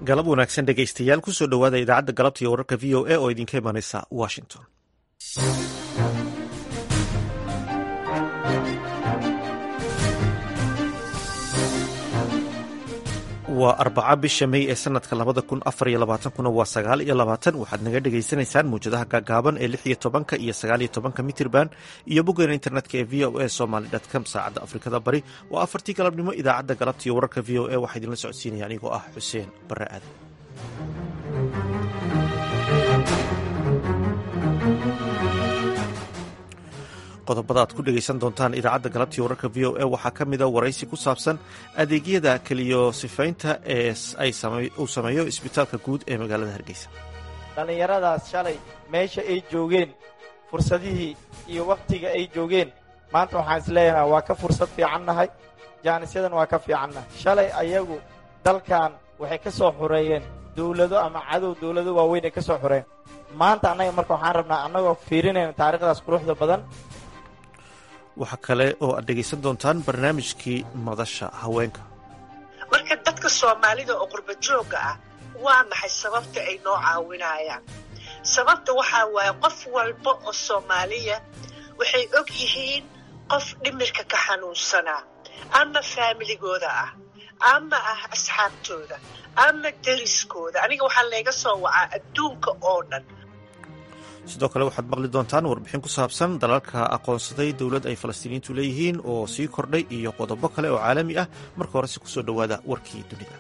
galab wanaagsan dhegaystayaal kusoo dhowaada idaacadda galabta iyo wararka v o a oo idinka imanaysa washington waa arbaca bisha mey ee sanadka labada kun afar iyo labaatankuna waa sagaal iyo labaatan waxaad naga dhagaysanaysaan muwjadaha gaagaaban ee lix iyo tobanka iyo sagaal iyo tobanka mitirban iyo boggeena internetka ee v o a somaly com saacadda afrikada bari waa afartii galabnimo idaacadda galabta iyo wararka v o a waxaa idinla socodsiinaya anigoo ah xuseen bare aadan qodobada aad ku dhegaysan doontaan idaacadda galabtii wararka v o a waxaa ka mida waraysi ku saabsan adeegyada keliyo sifaynta ee uu sameeyo isbitaalka guud ee magaalada hargeysa dhallinyaradaas shalay meesha ay joogeen fursadihii iyo wakhtiga ay joogeen maanta waxaan isleeyahay waa ka fursad fiicannahay jaanisyadan waa ka fiicannahay shalay ayagu dalkan waxay ka soo xureeyeen dawlado ama cadow dawlado waaweyn ay ka soo xureeyeen maanta annaga marka waxaan rabnaa annagoo fiirinayna taarikhdaas quruxda badan waxaa kale oo aad dhegaysan doontaan barnaamijkii madasha haweenka marka dadka soomaalida oo qurba joogga ah waa maxay sababta ay noo caawinayaan sababta waxaa waaye qof walba oo soomaaliya waxay og yihiin qof dhimirka ka xanuunsanaa ama faamiligooda ah ama ah asxaabtooda ama deriskooda aniga waxaa layga soo wacaa adduunka oo dhan sidoo kale waxaad maqli doontaan warbixin ku saabsan dalalka aqoonsaday dowlad ay falastiiniyiintu leeyihiin oo sii kordhay iyo qodobo kale oo caalami ah marka horese kusoo dhowaada warkii dunida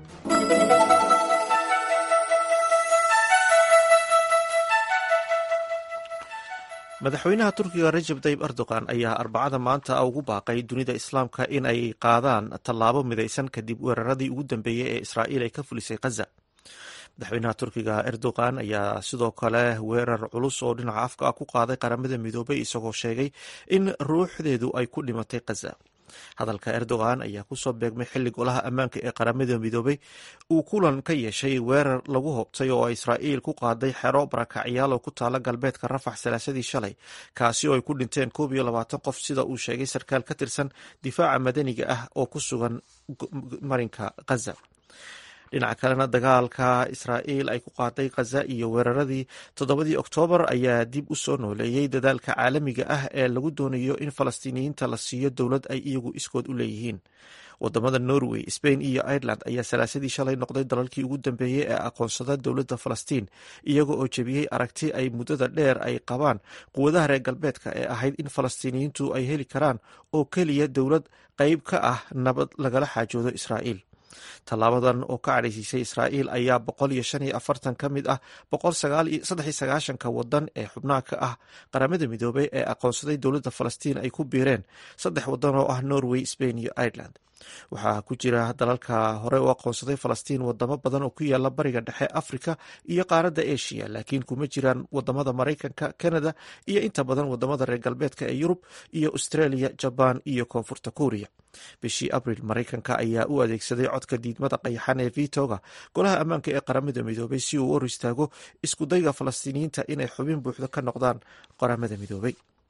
madaxweynaha turkiga rajab tayib erdogan ayaa arbacada maanta ugu baaqay dunida islaamka in ay qaadaan tallaabo midaysan kadib weeraradii ugu dambeeyey ee israa'iil ay ka fulisay khaza madaxweynaha turkiga erdogan ayaa sidoo kale weerar culus oo dhinaca afka ah ku qaaday qaramada midoobay isagoo sheegay in ruuxdeedu ay ku dhimatay khaza hadalka erdogan ayaa kusoo beegmay xilli golaha ammaanka ee qaramada midoobay uu kulan ka yeeshay weerar lagu hobtay oo israa'iil ku qaaday xero barakacyaal oo ku taala galbeedka rafax salaasadii shalay kaasi oo ay ku dhinteen koob iyo labaatan qof sida uu sheegay sarkaal ka tirsan difaaca madaniga ah oo ku sugan marinka khaza dhinaca kalena dagaalka israa'iil ay ku qaaday khaza iyo weeraradii toddobadii oktoobar ayaa dib u soo nooleeyey dadaalka caalamiga ah ee lagu doonayo in falastiiniyiinta la siiyo dowlad ay iyagu iskood u leeyihiin wadamada norway spain iyo ireland ayaa salaasadii shalay noqday dalalkii ugu dambeeyey ee aqoonsada dowladda falastiin iyaga oo jebiyey aragti ay muddada dheer ay qabaan quwadaha reer galbeedka ee ahayd in falastiiniyiintu ay heli karaan oo keliya dowlad qeyb ka ah nabad lagala xaajoodo israa'iil tallaabadan oo ka cadhaysiisay israa'iil ayaa boqol iyo shan iyo afartan ka mid ah boqol saddex iyo sagaashanka wadan ee xubnaha ka ah qaramada midoobay ee aqoonsaday dowladda falastiin ay ku biireen saddex wadan oo ah norway spain iyo ireland waxaa ku jira dalalka hore u aqoonsaday falastiin wadamo badan oo ku yaala bariga dhexe afrika iyo qaaradda asia laakiin kuma jiraan wadamada maraykanka canada iyo inta badan wadamada reer galbeedka ee yurub iyo australia jabaan iyo koonfurta kuuriya bishii abril maraykanka ayaa u adeegsaday codka diidmada qayaxan ee vitoga golaha ammaanka ee qaramada midoobay si uu hor istaago iskudayga falastiiniyiinta inay xubin buuxda ka noqdaan qaramada midoobay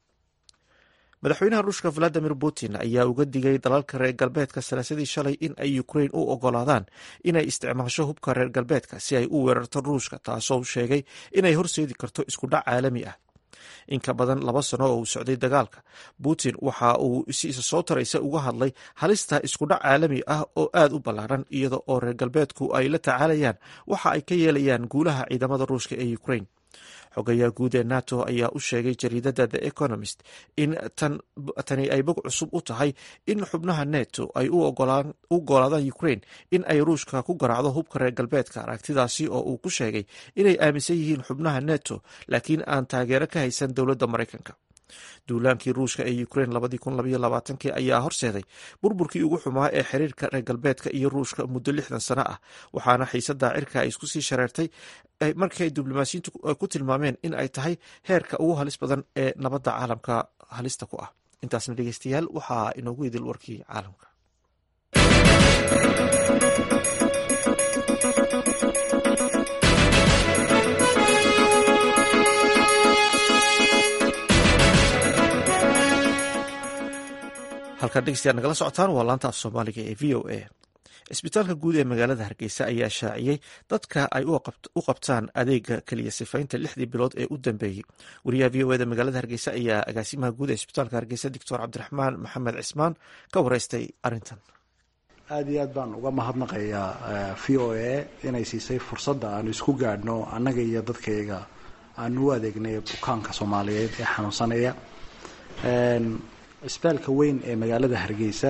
madaxweynaha ruushka valadimir putin ayaa uga digay dalalka reer galbeedka salaasadii shalay in ay ukrain u ogolaadaan inay isticmaasho hubka reer galbeedka si ay u weerarto ruushka taasoo sheegay inay horseedi karto iskudhac caalami ah in ka badan laba sano oo uu socday dagaalka putin waxa uu si isa soo taraysa uga hadlay halista iskudhac caalami ah oo aad u ballaaran iyada oo reer galbeedku ay la tacaalayaan waxa ay ka yeelayaan guulaha ciidamada ruushka ee ukrain xogayaha guud ee nato ayaa u sheegay jariidada the economist in tani ay bog cusub u tahay in xubnaha neto ay u ogolaadaan ukrain in ay ruushka ku garaacdo hubka reer galbeedka aragtidaasi oo uu ku sheegay inay aaminsan yihiin xubnaha neto laakiin aan taageero ka haysan dowladda maraykanka duulaankii ruushka ee ukrain labadii ayaa horseeday burburkii ugu xumaa ee xiriirka reer galbeedka iyo ruushka muddo lixdan sano ah waxaana xiisada cirka ay isku sii shareertay markii ay diblomaasiyiintu ku tilmaameen in ay tahay heerka ugu halis badan ee nabadda caalamka halista ku ah intaasna dhegeystayaal waxaa inoogu idil warkii caalamka halkaad dhegeystayaad nagala socotaan waa laanta af soomaaliga ee v o a cisbitaalka guud ee magaalada hargeysa ayaa shaaciyey dadka ay u qabtaan adeega keliya sifaynta lixdii bilood ee u dambeeyey wariyaha v o eda magaalada hargeysa ayaa agaasimaha guud ee cisbitaalka hargeysa doctor cabdiraxmaan maxamed cismaan ka wareystay arrintan aada iyo aad baan uga mahadnaqayaa v o a inay siisay fursadda aanu isku gaadhno annaga iyo dadkayga aanu u adeegnay bukaanka soomaaliyeed ee xanuunsanaya cisbitaalka weyn ee magaalada hargeysa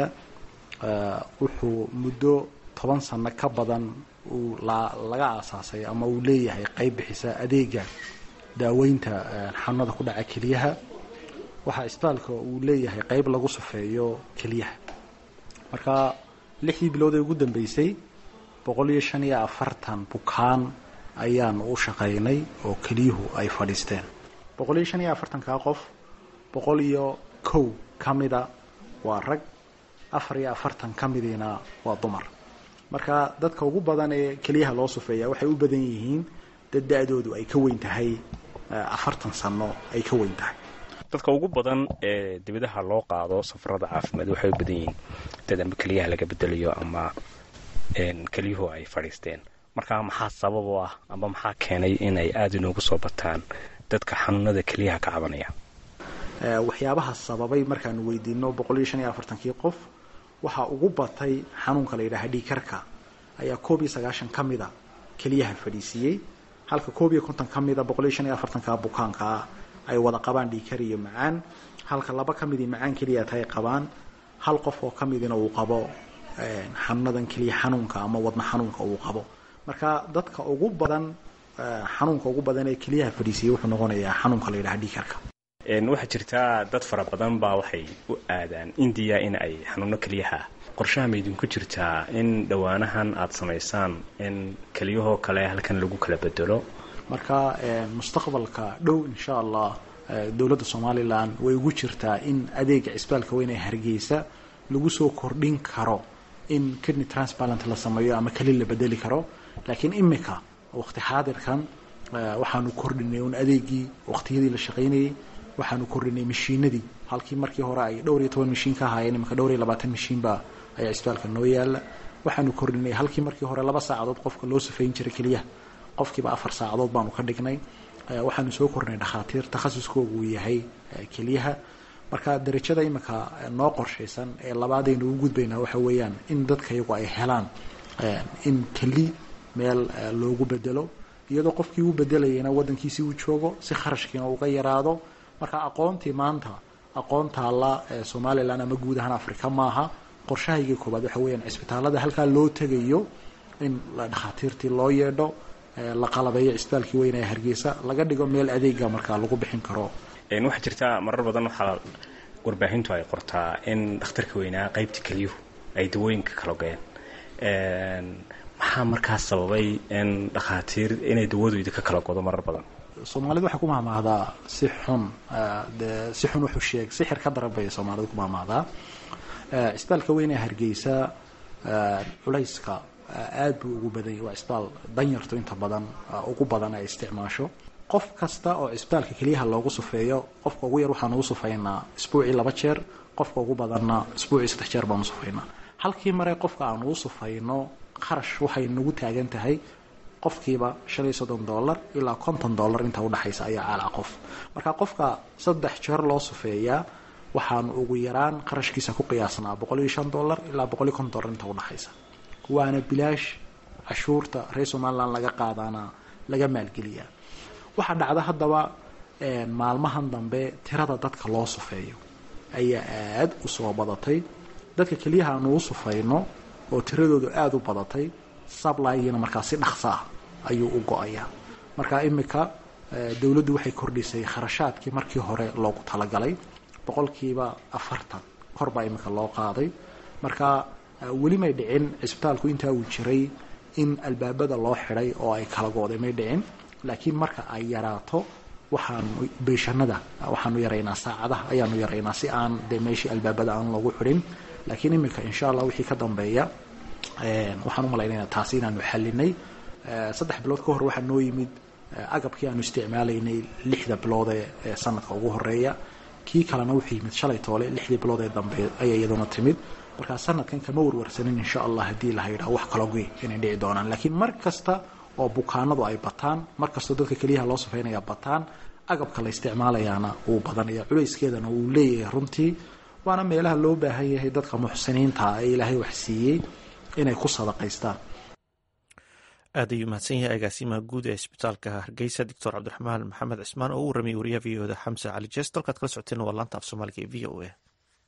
wuxuu muddo toban sano ka badan uu laga aasaasay ama uu leeyahay qeyb bixisa adeega daaweynta xanuunada ku dhaca keliyaha waxaa cisbitaalka uu leeyahay qeyb lagu sufeeyo keliyaha marka lixdii bilood ee ugu dambeysay boqol iyo shan iyo afartan bukaan ayaanu u shaqaynay oo keliyuhu ay fadhiisteen boqol iyo shan iyo afartankaa qof boqol iyo kow ka mida waa rag afar iyo afartan ka midiina waa dumar marka dadka ugu badan ee keliyaha loo sufeeya waxay u badan yihiin dad da-doodu ay ka weyn tahay afartan sano ay ka weyn tahay dadka ugu badan ee dibadaha loo qaado safarada caafimaad waxay u badan yihiin dad ama keliyaha laga bedelayo ama keliyuhu ay fadhiisteen marka maxaa sabab u ah ama maxaa keenay inay aada inoogu soo bataan dadka xanuunada keliyaha ka cabanaya waxyaabaha sababay markaanu weydiino boqol iyo shan iyo afartankii qof waxaa ugu batay xanuunka la yidhaha dhiikarka ayaa koob iyo sagaashan ka mida keliyaha fadhiisiiyey halka koob iyo konton ka mida boqol iyo shan iyo afartanka bukaankaa ay wada qabaan dhiikar iyo macaan halka laba ka midii macaan keliya tahay qabaan hal qof oo ka midina uu qabo xanuunadan keliya xanuunka ama wadna xanuunka uu qabo marka dadka ugu badan xanuunka ugu badan ee keliyaha fadhiisiiyey wuxuu noqonayaa xanuunka la yidhaha dhiikarka waxaa jirtaa dad fara badan baa waxay u aadaan indiya in ay xanuuno keliyaha qorshaha maydinku jirtaa in dhowaanahan aada samaysaan in keliyahoo kale halkan lagu kala bedelo marka mustaqbalka dhow insha allah dowladda somalilan way ugu jirtaa in adeega cisbitaalka weyn ee hargeysa lagu soo kordhin karo in kidney transplant la sameeyo ama keli la bedeli karo laakiin imika waqti xaadirkan waxaanu kordhinay un adeegii waqtiyadii la shaqaynayay waxaanu kordhinay mashiinadii halkii markii hore ay dhowr iyo toban mashiin ka ahaayeen imika dhowr iyo labaatan mashiinba ayaa cisbitaalka noo yaala waxaanu kordhinay halkii markii hore laba saacadood qofka loo safayn jiray keliyaha qofkiiba afar saacadood baanu ka dhignay waxaanu soo kordhinay dhakhaatiir takhasuskoogu uu yahay keliyaha marka darajada imika noo qorshaysan ee labaadaynu ugu gudbaynaa waxa weeyaan in dadka iyagu ay helaan in keli meel loogu bedelo iyadoo qofkii u bedelayana wadankiisii uu joogo si kharashkiina uga yaraado marka aqoontii maanta aqoon taalla somalilan ama guud ahaan africa maaha qorshahaygii koobaad waxa weyaan cisbitaalada halkaa loo tegayo in dhakhaatiirtii loo yeedho la qalabeeyo cisbitaalkii weyne ee hargeysa laga dhigo meel adeega markaa lagu bixin karo waxaa jirta marar badan waxaa warbaahintu ay qortaa in dhakhtarka weynaa qaybta keliyuhu ay dawooyinka kala ogeen maxaa markaas sababay in dhakhaatiir inay dawadu idinka kala godo marar badan soomaalidu waxay ku mahmahdaa si xun de si xun wuxuu sheeg sixir ka daran bay soomaalidu ku mahmahdaa cisbitaalka weyn ee hargeysa culayska aada buu ugu badanyay waa cisbitaal danyartu inta badan ugu badan ay isticmaasho qof kasta oo cisbitaalka keliyaha loogu sufeeyo qofka ugu yar waxaanu u sufaynaa isbuucii laba jeer qofka ugu badanna isbuucii saddex jeer baanu sufaynaa halkii mare qofka aanu u sufayno kharash waxay nagu taagan tahay qofkiiba shan iyo soddon dollar ilaa konton dollar inta udhexaysa ayaa caalaa qof marka qofka saddex jeer loo sufeeyaa waxaanu ugu yaraan qarashkiisa ku qiyaasnaa boqol iyo shan dollar ilaa boqol iyo konton dollar inta udhexaysa waana bilaash cashuurta reer somalilan laga qaadaana laga maalgeliyaa waxaa dhacda haddaba maalmahan dambe tirada dadka loo sufeeyo ayaa aada u soo badatay dadka keliyaha aanu u sufayno oo tiradoodu aada u badatay sablygiina markaa si dhaqso ah ayuu u go-ayaa marka imika dowladdu waxay kordhisay kharashaadkii markii hore loogu talagalay boqolkiiba afartan kor baa imika loo qaaday marka weli may dhicin cisbitaalku intaa uu jiray in albaabada loo xidhay oo ay kala gooday may dhicin laakiin marka ay yaraato waxaanu beeshanada waxaanu yaraynaa saacadaha ayaanu yaraynaa si aan dee meeshii albaabada aan loogu xidhin laakiin imika insha allah wixii ka dambeeya waxaan u malaynayna taasi inaanu xalinay saddex bilood ka hor waxaa noo yimid agabkii aanu isticmaalaynay lixda bilood ee sanadka ugu horeeya kii kalena wuxuu yimid shalay toole lixdii bilood ee dambe ayay iyaduna timid markaa sanadkan kama warwarsanin insha allah haddii la haydhaa wax kalogi inay dhici doonaan laakiin mar kasta oo bukaanadu ay bataan mar kastoo dadka keliyaha loo safeynaya bataan agabka la isticmaalayaana uu badanaya culayskeedana uu leeyahay runtii waana meelaha loo baahan yahay dadka muxsiniinta ee ilaahay wax siiyey inay ku sadaqaystaan aad ayuu mahadsan yahay agaasimaha guud ee isbitaalka hargeysa doctor cabdiraxmaan maxamed cismaan oo u warramiyay wariyaha v o da xamse cali jees dalkaad kala socoteen waa laanta af soomaaliga ee v o a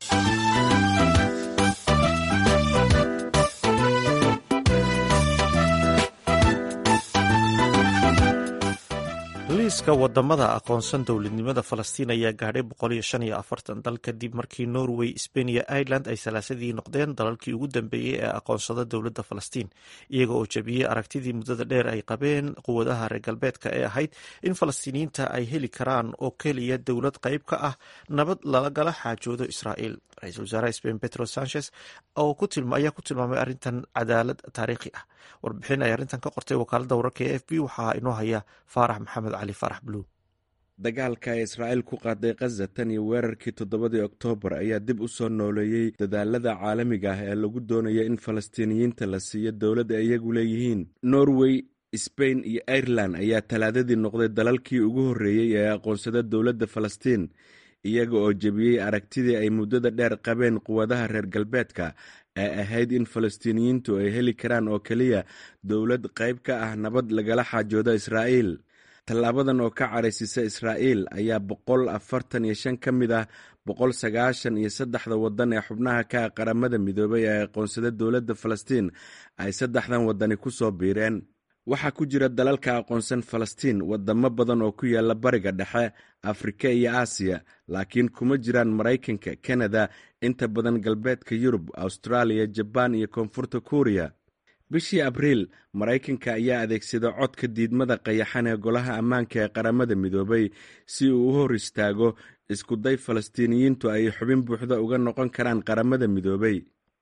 liiska wadamada aqoonsan dowladnimada falastiin ayaa gaadhay boqol iyo shan iyo afartan dal kadib markii norway spain iyo ireland ay salaasadii noqdeen dalalkii ugu dambeeyey ee aqoonsada dowladda falastiin iyaga oo jabiyey aragtidii muddada dheer ay qabeen quwadaha reer galbeedka ee ahayd in falastiiniyiinta ay heli karaan oo keliya dowlad qayb ka ah nabad lalagala xaajoodo israa'iil ra-iisul wasaaraha spain petro sanchez ayaa ku tilmaamay arrintan cadaalad taariikhi ah warbixin ay arrintan ka qortay wakaaladda wararka ee f b waxaa inoo haya faarax maxamed cali faarax buluug dagaalka ay israa'iil ku qaaday khaza tan iyo weerarkii toddobadii oktoobar ayaa dib u soo nooleeyey dadaalada caalamiga ah ee lagu doonaya in falastiiniyiinta la siiyo dowlad ay iyagu leeyihiin norway sbain iyo irelan ayaa talaadadii noqday dalalkii ugu horreeyey ee aqoonsada dowladda falastiin iyaga oo jebiyey aragtidii ay muddada dheer qabeen quwadaha reer galbeedka ee ahayd in falastiiniyiintu ay heli karaan oo keliya dowlad qayb ka ah nabad lagala xaajoodo israa'iil tallaabadan oo ka caraysisa israa'iil ayaa boqol afartan iyo shan ka mid ah boqol sagaashan iyo saddexda waddan ee xubnaha ka ah qaramada midoobay ee aqoonsada dowladda falastiin ay saddexdan waddani ku soo biireen waxaa ku jira dalalka aqoonsan falastiin wadamo badan oo ku yaala bariga dhexe afrika iyo aasiya laakiin kuma jiraan maraykanka kanada inta badan galbeedka yurub austraaliya jabaan iyo koonfurta kuuriya bishii abriil maraykanka ayaa adeegsada codka diidmada qayaxan ee golaha ammaanka ee qaramada midoobay si uu u hor istaago iskuday falastiiniyiintu ay xubin buuxda uga noqon karaan qaramada midoobay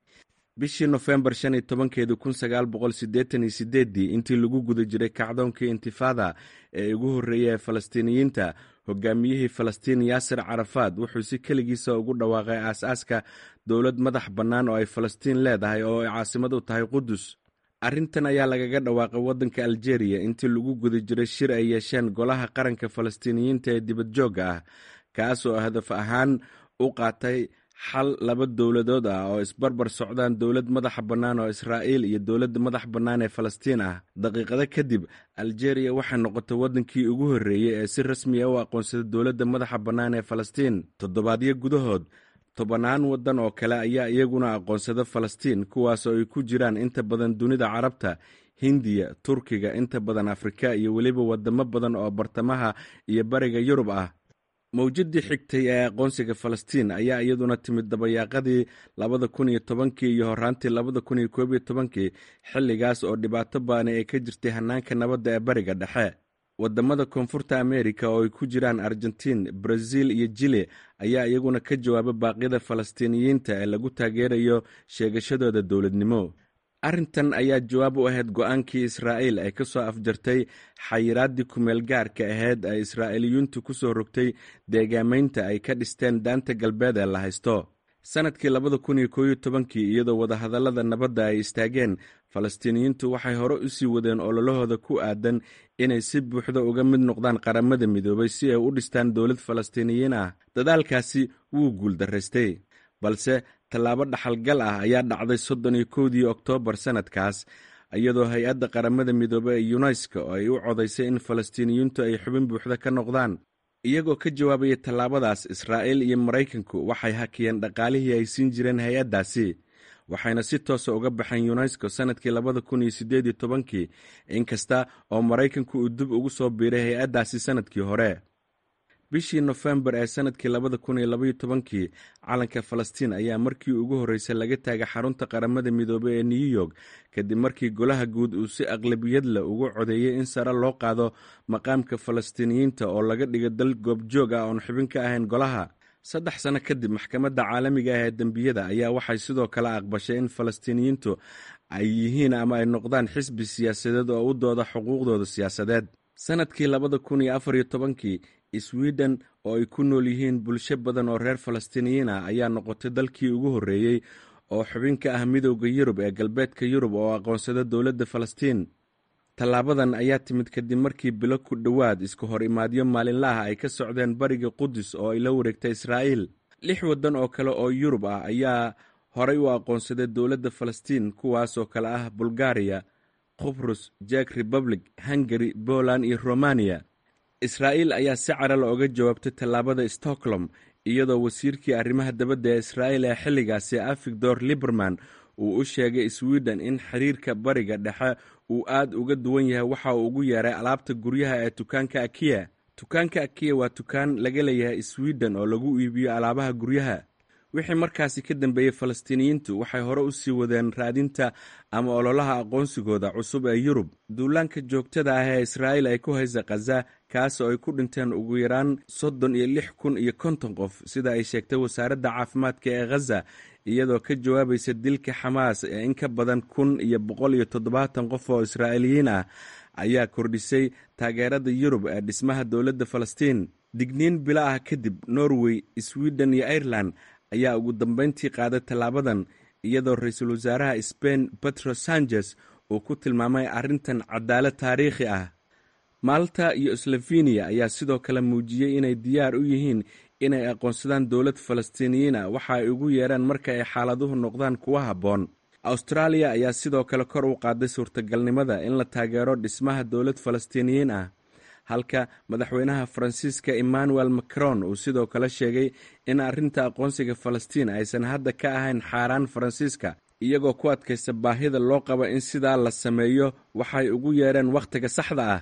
bishii nofembar shan iyo tobankeedi kun sagaal boqol siddeetan iyo sideeddii intii lagu guda jiray kacdoonkii intifada ee ugu horreeyay ee falastiiniyiinta hogaamiyihii falastiin yaasir carafaad wuxuu si keligiisa ugu dhawaaqay aas-aaska dowlad madax bannaan oo ay falastiin leedahay oo ay caasimad u tahay qudus arrintan ayaa lagaga dhawaaqay waddanka aljeeriya intii lagu guda jiray shir ay yeesheen golaha qaranka falastiiniyiinta ee dibadjoogga ah kaas oo hadaf ahaan u qaatay xal laba dowladood ah oo isbarbar socdaan dowlad madaxa bannaan oo israa'iil iyo dowladda madax bannaan ee falastiin ah daqiiqado kadib aljeeriya waxay noqotay waddankii ugu horreeyey ee si rasmiya u aqoonsada dowladda madaxa bannaan ee falastiin toddobaadyo gudahood tobannaan waddan oo kale ayaa iyaguna aqoonsada falastiin kuwaas oo ay ku jiraan inta badan dunida carabta hindiya turkiga inta badan afrika iyo weliba wadamo badan oo bartamaha iyo bariga yurub ah mawjadii xigtay ee aqoonsiga falastiin ayaa iyaduna timid dabayaaqadii labada kun iyo tobankii iyo horaantii labada kun iyo koob iyo tobankii xilligaas oo dhibaato baani ay ka jirtay hanaanka nabadda ee bariga dhexe wadamada koonfurta amerika oo ay ku jiraan argentiin brazil iyo jile ayaa iyaguna ka jawaaba baaqyada falastiiniyiinta ee lagu taageerayo sheegashadooda dowladnimo arrintan ayaa jawaab u ahayd go-aankii israa'iil ay ka soo afjartay xayiraaddii kumeel gaarka ahayd ay israa'iiliyuuntu ku soo rogtay deegaamaynta ay ka dhisteen daanta galbeed ee la haysto sannadkii labada kun iyo koob iyo tobankii iyadoo wadahadallada nabadda ay istaageen falastiiniyiintu waxay hore u sii wadeen ololahooda ku aadan inay si buuxda uga mid noqdaan qaramada midoobay si ay u dhistaan dowlad falastiiniyiin ah dadaalkaasi wuu guuldaraystay balse tallaabo dhaxalgal ah ayaa dhacday soddon iyo kowdii oktoobar sannadkaas iyadoo hay-adda qaramada midoobey ee yunesko oo ay u codaysay in falastiiniyiintu ay xubin buuxda ka noqdaan iyagoo ka jawaabaya tallaabadaas israa'iil iyo maraykanku waxay hakiyeen dhaqaalihii ay siin jireen hay-addaasi waxayna si toosa uga baxeen yunesko sannadkii labada kun iyo siddeed iyo tobankii inkasta oo maraykanku uu dib ugu soo biiray hay-addaasi sannadkii hore bishii nofembar ee sannadkii labada kun iyo labaiyo tobankii calanka falastiin ayaa markii ugu horreysay laga taagay xarunta qaramada midoobey ee new york kadib markii golaha guud uu si aqlabiyad leh ugu codeeyey in sare loo qaado maqaamka falastiiniyiinta oo laga dhigo dal goobjoog ah oon xubin ka ahayn golaha saddex sano kadib maxkamadda caalamiga ah ee dembiyada ayaa waxay sidoo kale aqbashay in falastiiniyiintu ay yihiin ama ay noqdaan xisbi siyaasadeed oo u dooda xuquuqdooda siyaasadeed sannadkii labada kun iyo afar iyo tobankii sweden oo ay ku nool yihiin bulsho badan oo reer falastiiniyiin ah ayaa noqotay dalkii ugu horreeyey oo xubin ka ah midowda yurub ee galbeedka yurub oo aqoonsada dowladda falastiin tallaabadan ayaa timid kadib markii bilo ku dhowaad isku hor imaadyo maalinlaah ay ka socdeen bariga qudus oo ay la wareegta israa'iil lix waddan oo kale oo yurub ah ayaa horay u aqoonsaday dowladda falastiin kuwaasoo kale ah bulgariya qubrus jek republic hungari poland iyo romaniya israa'iil ayaa si cara looga jawaabtay tallaabada stockholm iyadoo wasiirkii arrimaha dabadda ee israa'iil ee xilligaasi afigdor liberman uu u sheegay sweden in xiriirka bariga dhexe uu aad uga duwan yahay waxa uu ugu yeeray alaabta guryaha ee dukaanka akiya dukaanka akiya waa dukaan laga leeyahay sweden oo lagu iibiyo alaabaha guryaha wixii markaasi ka dambeeyey falastiiniyiintu waxay hore u sii wadeen raadinta ama ololaha aqoonsigooda cusub ee yurub duulaanka joogtada ah ee israa'iil ay ku haysa khaza kaas oo ay ku dhinteen ugu yaraan soddon iyo lix kun iyo konton qof sida ay sheegtay wasaaradda caafimaadka ee khaza iyadoo ka jawaabaysa dilka xamaas ee in ka badan kun iyo boqol iyo toddobaatan qof oo israa'iiliyiin ah ayaa kordhisay taageerada yurub ee dhismaha dowladda falastiin digniin bilo ah kadib norway sweden iyo ireland ayaa ugu dambeyntii qaaday tallaabadan iyadoo ra-iisul wasaaraha sbain petro sanchez uu ku tilmaamay arrintan cadaalad taariikhi ah malta iyo sloveniya ayaa sidoo kale muujiyey inay diyaar u yihiin inay aqoonsadaan dowlad falastiiniyiin ah waxa ay ugu yeeraan marka ay xaaladuhu noqdaan kuwa habboon austraaliya ayaa sidoo kale kor u qaaday suurtagalnimada in la taageero dhismaha dowlad falastiiniyiin ah halka madaxweynaha faransiiska emmanuel macron uu sidoo kale sheegay in arrinta aqoonsiga falastiin aysan hadda ka ahayn xaaraan faransiiska iyagoo ku adkaysta baahida loo qaba in sidaa la sameeyo waxay ugu yeereen wakhtiga saxda ah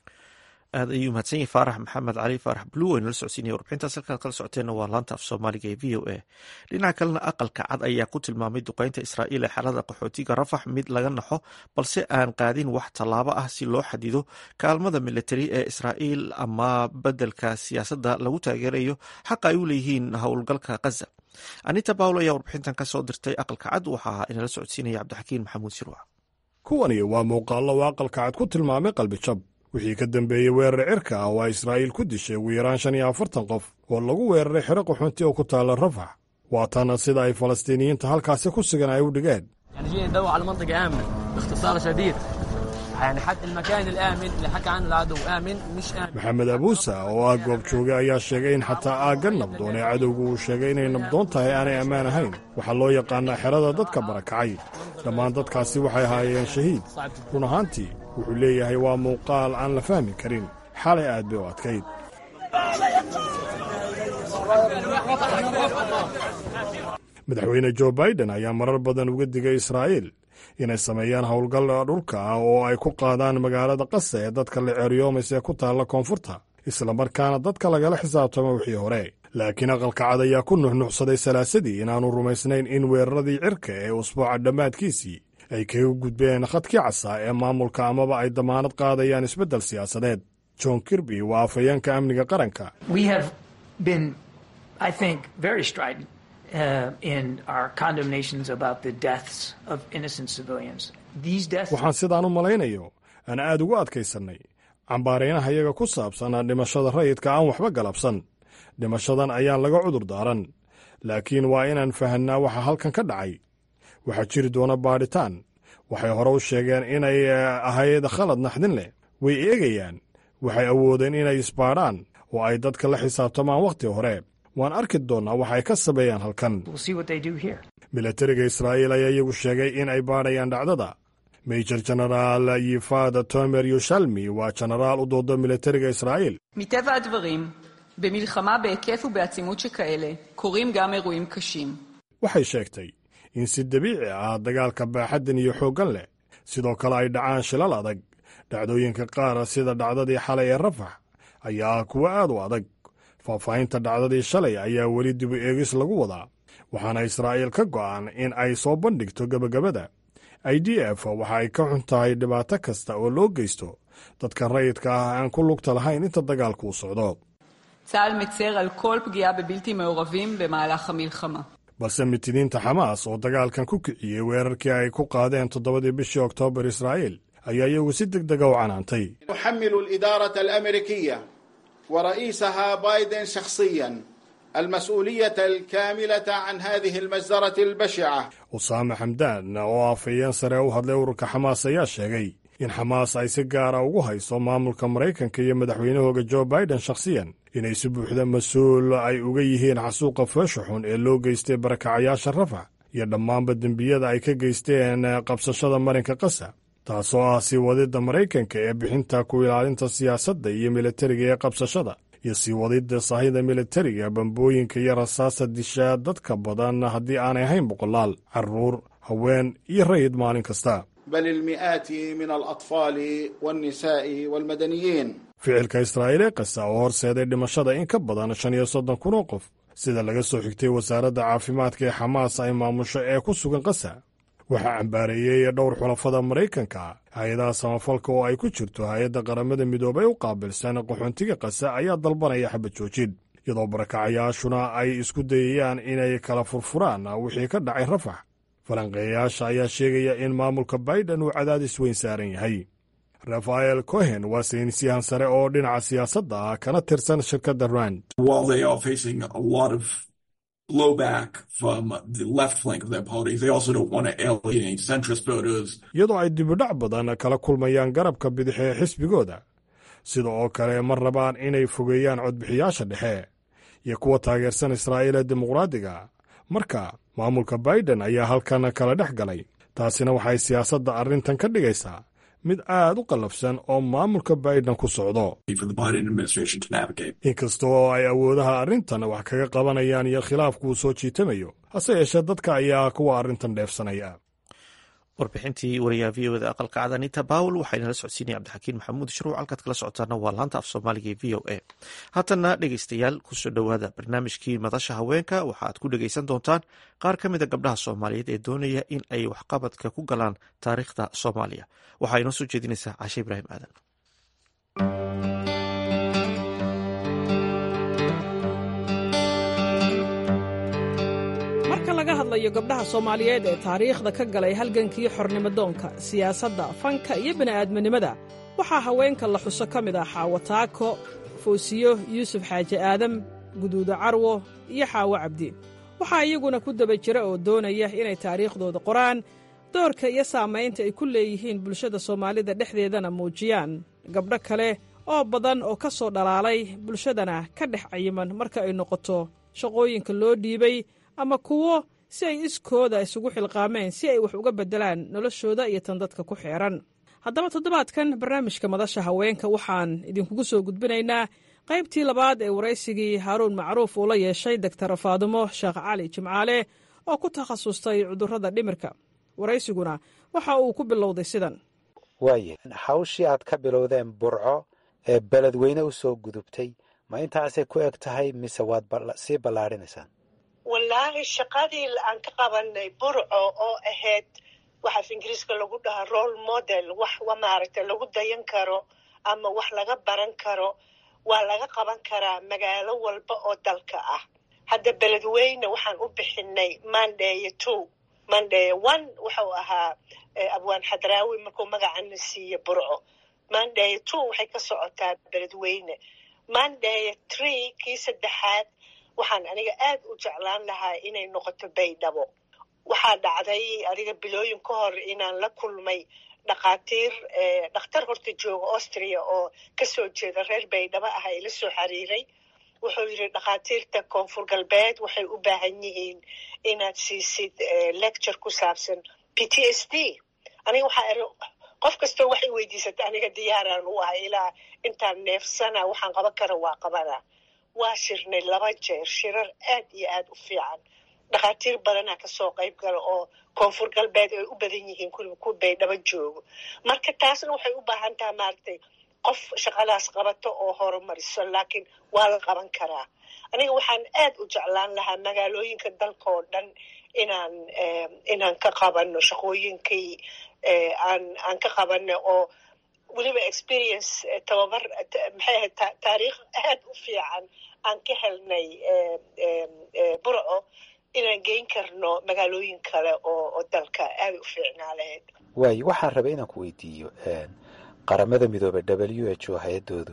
aad ayuu mahadsan yahay faarax maxamed cali faarax blue waynu la socodsiinaya warbixintaas halkaad kala socoteenna waa laanta af soomaaliga ee v o a dhinaca kalena aqalka cad ayaa ku tilmaamay duqeynta israa'iil ee xaalada qaxootiga rafax mid laga naxo balse aan qaadin wax tallaabo ah si loo xadido kaalmada militari ee israa'iil ama beddelka siyaasadda lagu taageerayo xaqa ay u leeyihiin howlgalka khaza anita bawl ayaa warbixintan ka soo dirtay aqalka cad waxaa inala socodsiinaya cabdixakiin maxamuud sirwa kuwani waa muuqaallo uu aqalka cad ku tilmaamay qalbijab wixii ka dambeeyey weerar cirka ah oo ay israa'iil ku dishay ugu yaraan shan iyo afartan qof oo lagu weeraray xero qaxoonti oo ku taalla rafax waa tana sida ay falastiiniyiinta halkaasi ku sugan ay u dhigeen maxamed abuusa oo ah goob jooge ayaa sheegay in xataa aagga nabdoon ee cadowgu uu sheegay inay nabdoon tahay aanay ammaan ahayn waxaa loo yaqaanaa xerada dadka barakacay dhammaan dadkaasi waxay ahaayeen shahiid run ahaantii wuxuu leeyahay waa muuqaal aan la fahmi karin xalay aad bay u adkayd madaxweyne jo baiden ayaa marar badan uga digay israa'iil inay sameeyaan howlgal dhulka ah oo ay ku qaadaan magaalada qasa ee dadka la ceeriyoomays ee ku taalla koonfurta islamarkaana dadka lagala xisaabtamo wixii hore laakiin aqalka cad ayaa ku nuxnuxsaday salaasadii inaannu rumaysnayn in weeraradii cirka ee usbuuca dhammaadkiisii ay kaga gudbeen khadkii casaa ee maamulka amaba ay damaanad qaadayaan isbeddel siyaasadeed john kirby waa afhayeenka amniga qaranka waxaan sidaan u malaynayo aan aad ugu adkaysannay cambaaraynaha iyaga ku saabsan dhimashada rayidka aan waxba galabsan dhimashadan ayaan laga cudur daaran laakiin waa inaan fahanaa waxa halkan ka dhacay waxaa jiri doona baadhitaan waxay hore u sheegeen inay ahayd khalad naxdin leh way eegayaan waxay awoodeen inay isbaadhaan oo ay dadka la xisaabtamaan wakhti hore waan arki doonnaa waxa ay ka sameeyaan halkan milatariga israa'iil ayaa iyagu sheegay in ay baadhayaan dhacdada mejor jenaraal yifad tomer yushalmi waa jenaraal u dooda milatariga israa'iil מטבע הדברים, במלחמה בהיקף ובעצימות שכאלה, קורים גם אירועים קשים. waxay sheegtay in si dabiici ah dagaalka baaxaddan iyo xooggan leh sidoo kale ay dhacaan shilal adag dhacdooyinka qaar sida dhacdadii xalay ee rafax ayaa ah kuwo aad u adag faahfaahinta dhacdadii shalay ayaa weli dibu eegis lagu wadaa waxaana israa'iil ka go'an in ay soo bandhigto gebagabada i d f waxa ay ka xun tahay dhibaato kasta oo loo geysto dadka rayidka ah aan ku lugta lahayn inta dagaalku u socdo צה"ל מצר על כל פגיעה בבלתי מעורבים במהלך המלחמה. balse mitidiinta xamaas oo dagaalkan ku kiciyey weerarkii ay ku qaadeen toddobadii bishii oktoobar israa'iil ayaa iyagu si deg dega u canaantay نحمل الإدارة الأمريكية ورئيسها بايدن شخصيا المسؤولية الكاملة عن هذه المجزرة البشعة usaame xamdaan oo afhayeen sare u hadlay ururka xamaas ayaa sheegay in xamaas ay si gaara ugu hayso maamulka maraykanka iyo madaxweynahooga jo biden shakhsiyan inay si buuxda mas-uul ay uga yihiin xasuuqa foosha xun ee loo geystay barakacayaasha rafax iyo dhammaanba dembiyada ay ka geysteen qabsashada marinka qasa taasoo ah sii wadidda maraykanka ee bixinta ku ilaalinta siyaasadda iyo militariga ee qabsashada iyo sii wadidda sahayda militariga bambooyinka iyo rasaasta dishaa dadka badan haddii aanay ahayn boqolaal carruur haween iyo rayid maalin kasta بل المئات من الأطفال والنساء والمدنيين ficilka israa'iil ee qasa oo horseeday dhimashada in ka badan shan iyo soddon kun oo qof sida laga soo xigtay wasaaradda caafimaadka ee xamaas ay maamusho ee ku sugan qasa waxaa cambaareeyey dhowr xulafada maraykanka hay-adaha samafalka oo ay ku jirto hay-adda qaramada midoobay u qaabilsan qaxoontiga qasa ayaa dalbanaya xabad joojin iyadoo barakacayaashuna ay isku dayayaan inay kala furfuraan wixii ka dhacay rafax falanqeeyayaasha ayaa sheegaya in maamulka baiden uu cadaadis weyn saaran yahay rafael cohen waa saynisyahan sare oo dhinaca siyaasadda ah kana tirsan shirkadda rand iyadoo ay dibidhac badan kala kulmayaan garabka bidix ee xisbigooda sida oo kale ma rabaan inay fogeeyaan codbixiyaasha dhexe iyo kuwa taageersan israa'iil ee dimuqraadiga marka maamulka baiden ayaa halkan kala dhex galay taasina waxay siyaasadda arrintan ka dhigaysaa mid aad u qallafsan oo maamulka baiden ku socdo inkasta oo ay awoodaha arrintan wax kaga qabanayaan iyo khilaafku uu soo jiitamayo hase yeeshee dadka ayaa kuwa arrintan dheefsanaya warbixintii wariyaha v oda aqalka cad anita bawel waxaynala socodsiinaya cabdixakiin maxamuud shruuc halkaad kala socotaana waa laanta af soomaaliga ee v o a haatanna dhegeystayaal kusoo dhowaada barnaamijkii madasha haweenka waxaaad ku dhegeysan doontaan qaar ka mida gabdhaha soomaaliyeed ee doonaya in ay waxqabadka ku galaan taariikhda soomaaliya waxaa inoo soo jeedinaysaa cashe ibraahim aadan marka laga hadlayo gabdhaha soomaaliyeed ee taariikhda ka galay halgankii xornimodoonka siyaasadda fanka iyo bini'aadminimada waxaa haweenka la xuso ka mid ah xaawo taako foosiyo yuusuf xaaji aadam guduuda carwo iyo xaawo cabdi waxaa iyaguna ku daba jira oo doonaya inay taariikhdooda qoraan doorka iyo saamaynta ay ku leeyihiin bulshada soomaalida dhexdeedana muujiyaan gabdho kale oo badan oo ka soo dhalaalay bulshadana ka dhex cayiman marka ay noqoto shaqooyinka loo dhiibay ama kuwo si ay iskooda isugu xilqaameen si ay wax uga beddelaan noloshooda iyo tan dadka ku xeehan haddaba toddobaadkan barnaamijka madasha haweenka waxaan idinkugu soo gudbinaynaa qaybtii labaad ee waraysigii haaruun macruuf uu la yeeshay doktar faadumo sheekh cali jimcaale oo ku takhasustay cudurrada dhimirka waraysiguna waxa uu ku bilowday sidan waaye hawshii aad ka bilowdeen burco ee beledweyne u soo gudubtay ma intaasay ku eg tahay mise waad sii ballaadhinaysaan wallaahi shaqadii aan ka qabanay burco oo ahayd waxaaf ingiriiska lagu dhahaa role model wax maaragtay lagu dayan karo ama wax laga baran karo waa laga qaban karaa magaalo walba oo dalka ah hadda beledweyne waxaan u bixinay mandeye two mandeye one wuxuu ahaa abwaan xadraawi markuu magacana siiye burco mandeye two waxay ka socotaa beledweyne mandeye tree kii saddexaad waxaan aniga aad u jeclaan lahaa inay noqoto baydhabo waxaa dhacday aniga bilooyin ka hor inaan la kulmay dhakhaatiir dhakhtar horta jooga austria oo kasoo jeeda reer baydhabo ah ay la soo xiriiray wuxuu yidhi dhakhaatiirta koonfur galbeed waxay u baahan yihiin inaad siisid lecture ku saabsan p t s d aniga waxaa iri qof kastoo waxay weydiisata aniga diyaaraan u ahay ilaa intaan neefsana waxaan qaban kara waa qabanaa waa shirnay laba jeer shirar aad iyo aad u fiican dhakhaatiir badanaa kasoo qayb gala oo koonfur galbeed ay u badan yihiin kuliba ku baydhabo joogo marka taasna waxay u baahan taha maaragtay qof shaqadaas qabato oo horumariso laakiin waa la qaban karaa aniga waxaan aad u jeclaan lahaa magaalooyinka dalka oo dhan inaan inaan ka qabano shaqooyinkii aan aan ka qabano oo weliba experience tababar maxay ahayd taariikh aad u fiican aan ka helnay burco inaan geyn karno magaalooyin kale oo oo dalka aada u fiicnaa lahayd waayo waxaan rabay inaan ku weydiiyo qaramada midoobey w h o hay-adoodu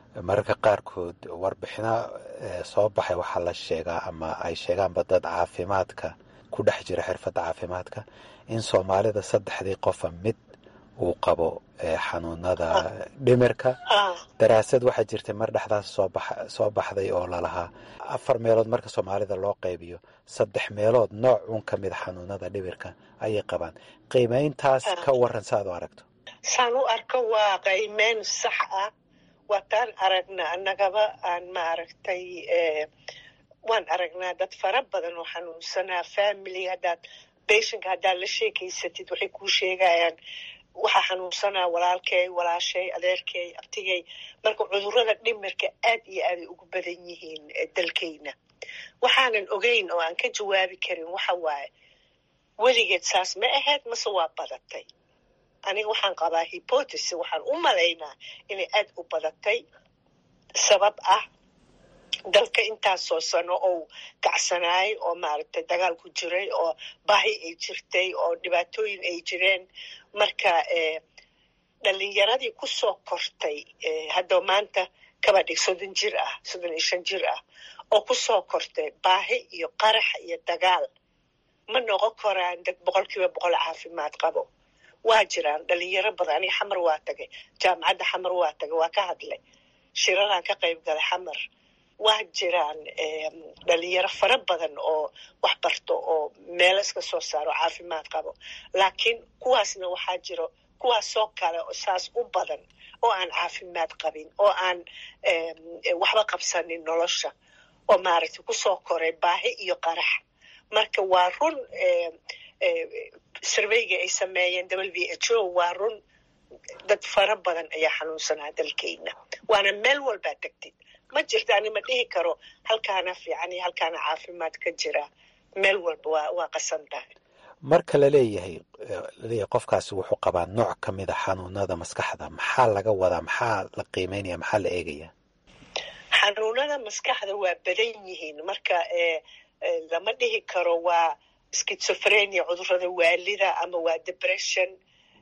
mararka qaarkood warbixino soo baxay waxaa la sheegaa ama ay sheegaanba dad caafimaadka ku dhex jira xirfadda caafimaadka in soomaalida saddexdii qofa mid uu qabo xanuunada dhimirka daraasad waxaa jirtay mar dhexdaas soo baxday oo lalahaa afar meelood marka soomaalida loo qaybiyo saddex meelood nooc uun ka mida xanuunada dhimirka ayay qabaan qiimayntaas ka waran sa aad u aragto saan u arko waa qiimeyn sax ah waataan aragna annagaba aan maaragtay waan aragnaa dad fara badan oo xanuunsanaa family haddaad bationka haddaad la sheekeysatid waxay kuu sheegayaan waxaa xanuunsanaa walaalkay walaashay adeerkay abtigay marka cudurrada dhimirka aad iyo aaday ugu badan yihiin dalkayna waxaanan ogeyn oo aan ka jawaabi karin waxa waaye weligeed saas ma ahayd mase waa badatay aniga waxaan qabaa hypotesis waxaan u malaynaa inay aad u badatay sabab ah dalka intaasoo sano ou kacsanaay oo maaragtay dagaal ku jiray oo baahi ay jirtay oo dhibaatooyin ay jireen marka dhalinyaradii kusoo kortay hadda maanta kaba dhig soddon jir ah soddon iyo shan jir ah oo kusoo kortay baahi iyo qarax iyo dagaal ma noqon karaan dad boqol kiiba boqol caafimaad qabo waa jiraan dhalinyaro badan aniga xamar waa tagay jaamacadda xamar waa tagay waa ka hadlay shiraraan ka qayb galay xamar waa jiraan dhalinyaro fara badan oo wax barto oo meelo iska soo saaro caafimaad qabo laakiin kuwaasna waxaa jiro kuwaasoo kale oo saas u badan oo aan caafimaad qabin oo aan waxba qabsanin nolosha oo maaragtay kusoo koray baahi iyo qarax marka waa run surveyga ay sameeyeen w h o waa run dad fara badan ayaa xanuunsanaa dalkeyna waana meel walbaa tegtid ma jirto ani ma dhihi karo halkaana fiican iyo halkaana caafimaad ka jira meel walba waa waa qasan tahay marka laleeyahay laleeyahay qofkaasi wuxuu qabaa nooc ka mida xanuunada maskaxda maxaa laga wadaa maxaa la qiimeynaya maxaa la eegaya xanuunada maskaxda waa badan yihiin marka lama dhihi karo waa schizophrenia cudurada waalida ama waa depression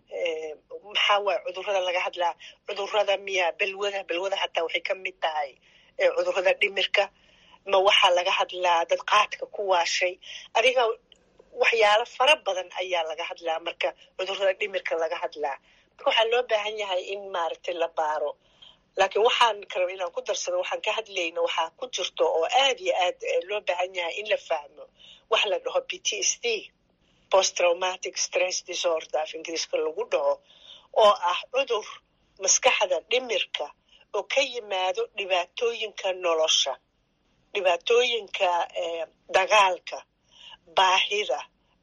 maxaa waay cudurada laga hadlaa cudurada miya belwada belwada hataa waxay ka mid tahay cudurada dhimirka ma waxaa laga hadlaa dad qaadka ku waashay adiga waxyaalo fara badan ayaa laga hadlaa marka cudurada dhimirka laga hadlaa marka waxaa loo baahan yahay in maaragtay la baaro laakiin waxaan karaba inaan ku darsado waxaan ka hadlayna waxaa ku jirto oo aad iyo aad loo baahan yahay in la fahmo wax la dhaho p t s d post traumatic stress disorder af ingiriiska lagu dhaho oo ah cudur maskaxda dhimirka oo ka yimaado dhibaatooyinka nolosha dhibaatooyinka dagaalka baahida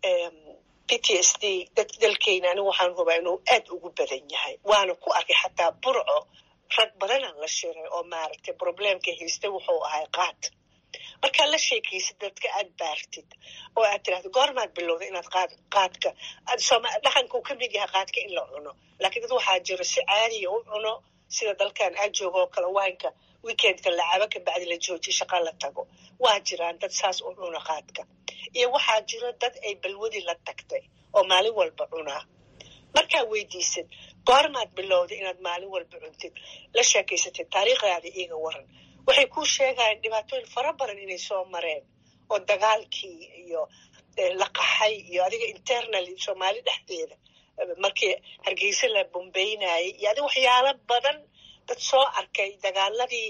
p t s d dad dalkeyna anigu waxaan hubaa inuu aad ugu badan yahay waana ku arkay xataa burco rag badanaan la shiray oo maaragtay probleemka haystay wuxuu ahay qaad markaad la sheekaysid dadka aad baartid oo aad tirahdo goormaad bilowda inaad qaad qaadka dhaqanka uu ka mid yahay qaadka in la cuno laakiin dad waxaa jiro si caadiya u cuno sida dalkan aad joogo oo kale waanka weekendka lacabo ka bacdi la joojiyo shaqa la tago waa jiraan dad saas u cuna qaadka iyo waxaa jiro dad ay balwadi la tagtay oo maalin walba cunaa markaa weydiisid goormaad bilowday inaad maalin walba cuntid la sheekaysatid taariikhdaada iiga waran waxay kuu sheegayaan dhibaatooyin fara badan inay soo mareen oo dagaalkii iyo la qaxay iyo adiga internal soomaali dhexdeeda markii hargeysa la bombeynayay iyo adiga waxyaalo badan dad soo arkay dagaaladii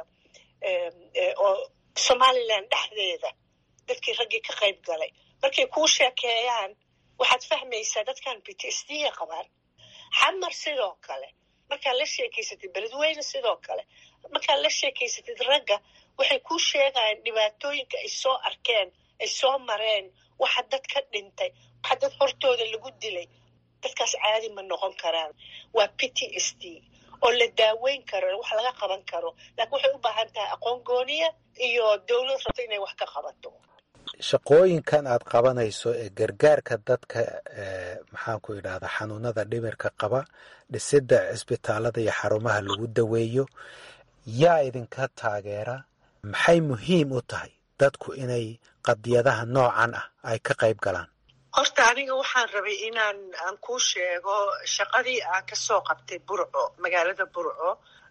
oo somalilan dhexdeeda dadkii raggii ka qayb galay markay kuu sheekeeyaan waxaad fahmaysaa dadkan b t s d ga qabaan xamar sidoo kale markaad la sheekeysatid beledweyne sidoo kale markaad la sheekeysatid ragga waxay kuu sheegayaan dhibaatooyinka ay soo arkeen ay soo mareen waxa dad ka dhintay waxa dad hortooda lagu dilay dadkaas caadi ma noqon karaan waa p t s d oo la daaweyn karo wax laga qaban karo laakiin waxay u baahan tahay aqoon gooniya iyo dowlad rabto inay wax ka qabato shaqooyinkan aad qabanayso ee gargaarka dadka maxaan ku idhahdaa xanuunada dhimirka qaba dhisidda cisbitaalada iyo xarumaha lagu daweeyo yaa idinka taageera maxay muhiim u tahay dadku inay qadiyadaha noocan ah ay ka qayb galaan horta aniga waxaan rabay inaan aan kuu sheego shaqadii aan kasoo qabtay burco magaalada burco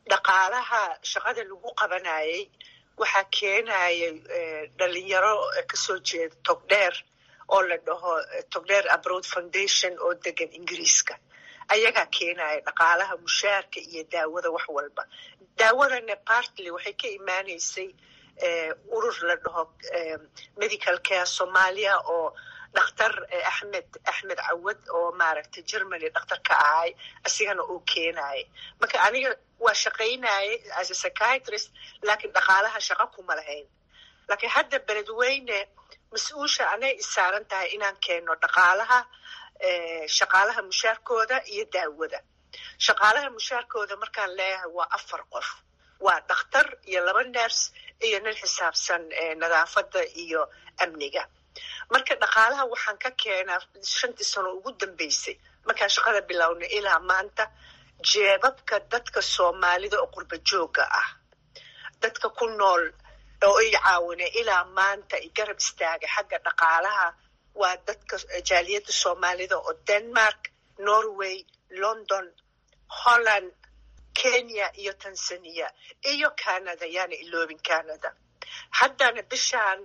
dhaqaalaha shaqada lagu qabanayay waxaa keenayay dhalinyaro kasoo jeeda togdheer oo la dhaho togdheer abroad foundation oo degan ingiriiska ayagaa keenaya dhaqaalaha mushaarka iyo daawada wax walba daawadana partly waxay ka imaanaysay urur la dhaho medical care soomaaliya oo dhakhtar axmed axmed cawad oo maaragtay germany dhakhtar ka ahay asigana uu keenayay marka aniga waa shaqaynayay as a psychiatrist laakiin dhaqaalaha shaqo kuma lahayn laakiin hadda beledweyne mas-uusha anay isaaran tahay inaan keeno dhaqaalaha shaqaalaha mushaarkooda iyo daawada shaqaalaha mushaarkooda markaan leeyahay waa afar qof waa dhakhtar iyo laba ners iyo nin xisaabsan nadaafadda iyo amniga marka dhaqaalaha waxaan ka keenaa shantii sano ugu dambeysay markaan shaqada bilownay ilaa maanta jeebabka dadka soomaalida oo qurba joogga ah dadka ku nool oo i caawinay ilaa maanta i garab istaagay xagga dhaqaalaha waa dadka jaaliyadda soomaalida oo denmark norway london holland kenya iyo tanzania iyo canada yaana iloobin canada haddana bishaan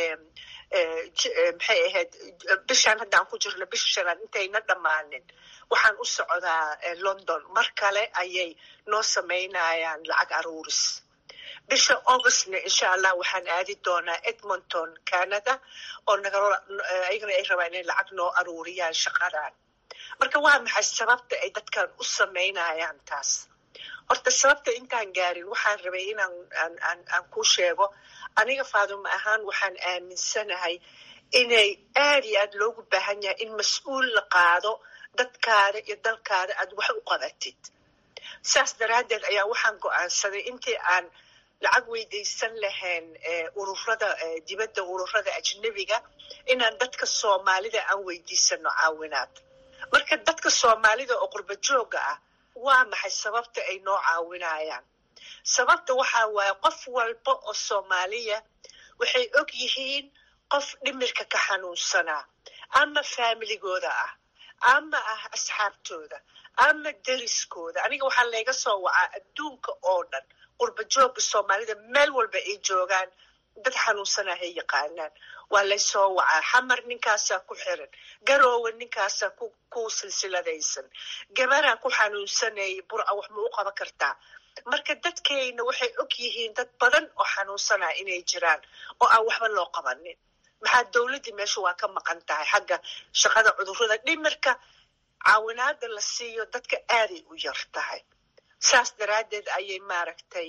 maxay ahayd bishaan haddaan ku jirno bisha shanaad intayna dhammaanin waxaan u socdaa london mar kale ayay noo samaynayaan lacag aruuris bisha augustna insha allah waxaan aadi doonaa edmonton canada oo ayagana ay rabaan inay lacag noo aruuriyaan shaqadan marka waa maxay sababta ay dadkan u samaynayaan taas horta sababta intaan gaarin waxaan rabay inaan aan ku sheego aniga faaduma ahaan waxaan aaminsanahay inay aad iyo aad loogu baahan yahay in mas-uul la qaado dadkaada iyo dalkaada aad wax u qabatid saas daraaddeed ayaa waxaan go-aansaday intii aan lacag weydaysan lahayn ururada dibadda ururada ajnebiga inaan dadka soomaalida aan weydiisano caawinaad marka dadka soomaalida oo qurba joogga ah waa maxay sababta ay noo caawinayaan sababta waxaa waaye qof walba oo soomaaliya waxay og yihiin qof dhimirka ka xanuunsanaa ama faamiligooda ah ama ah asxaabtooda ama deriskooda aniga waxaa layga soo wacaa adduunka oo dhan qurba joogga soomaalida meel walba ay joogaan dad xanuunsanaa hay yaqaanaan waa laysoo wacaa xamar ninkaasaa ku xiran garoowe ninkaasaa ku silsiladaysan gabaraa ku xanuunsanayay burca wax ma u qaban kartaa marka dadkayna waxay og yihiin dad badan oo xanuunsanaa inay jiraan oo aan waxba loo qabanin maxaa dowladdii meesha waa ka maqan tahay xagga shaqada cudurrada dhimirka caawinaada la siiyo dadka aaday u yar tahay saas daraaddeed ayay maaragtay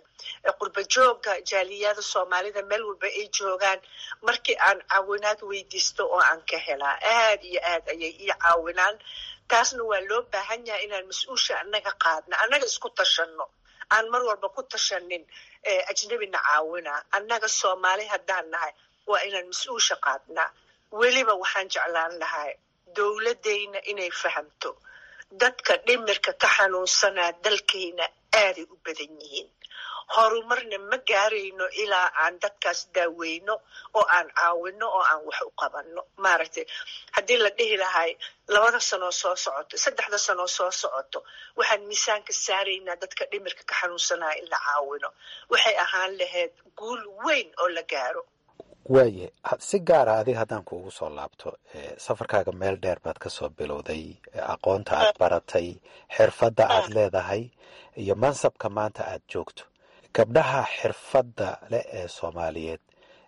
qurba joogga jaaliyada soomaalida meel walba ay joogaan markii aan caawinaad weydiisto oo aan ka helaa aad iyo aad ayay ii caawinaan taasna waa loo baahan yahay inaan mas-uusha annaga qaadna annaga isku tashanno aan mar walba ku tashanin ajnebina caawina annaga soomaali haddaan nahay waa inaan mas-uusha qaadnaa weliba waxaan jeclaan lahay dowladdayna inay fahamto dadka dhimirka ka xanuunsanaa dalkayna aaday u badan yihiin horumarna ma gaarayno ilaa aan dadkaas daaweyno oo aan caawino oo aan wax u qabanno maaragtay haddii la dhihi lahay labada sanoo soo socoto saddexda sanoo soo socoto waxaan miisaanka saaraynaa dadka dhimirka ka xanuunsanaa in la caawino waxay ahaan lahayd guul weyn oo la gaaro waaye si gaara adiga haddaan kuugu soo laabto safarkaaga meel dheer baad ka soo bilowday aqoonta aad baratay xirfadda aad leedahay iyo mansabka maanta aad joogto gabdhaha xirfadda leh ee soomaaliyeed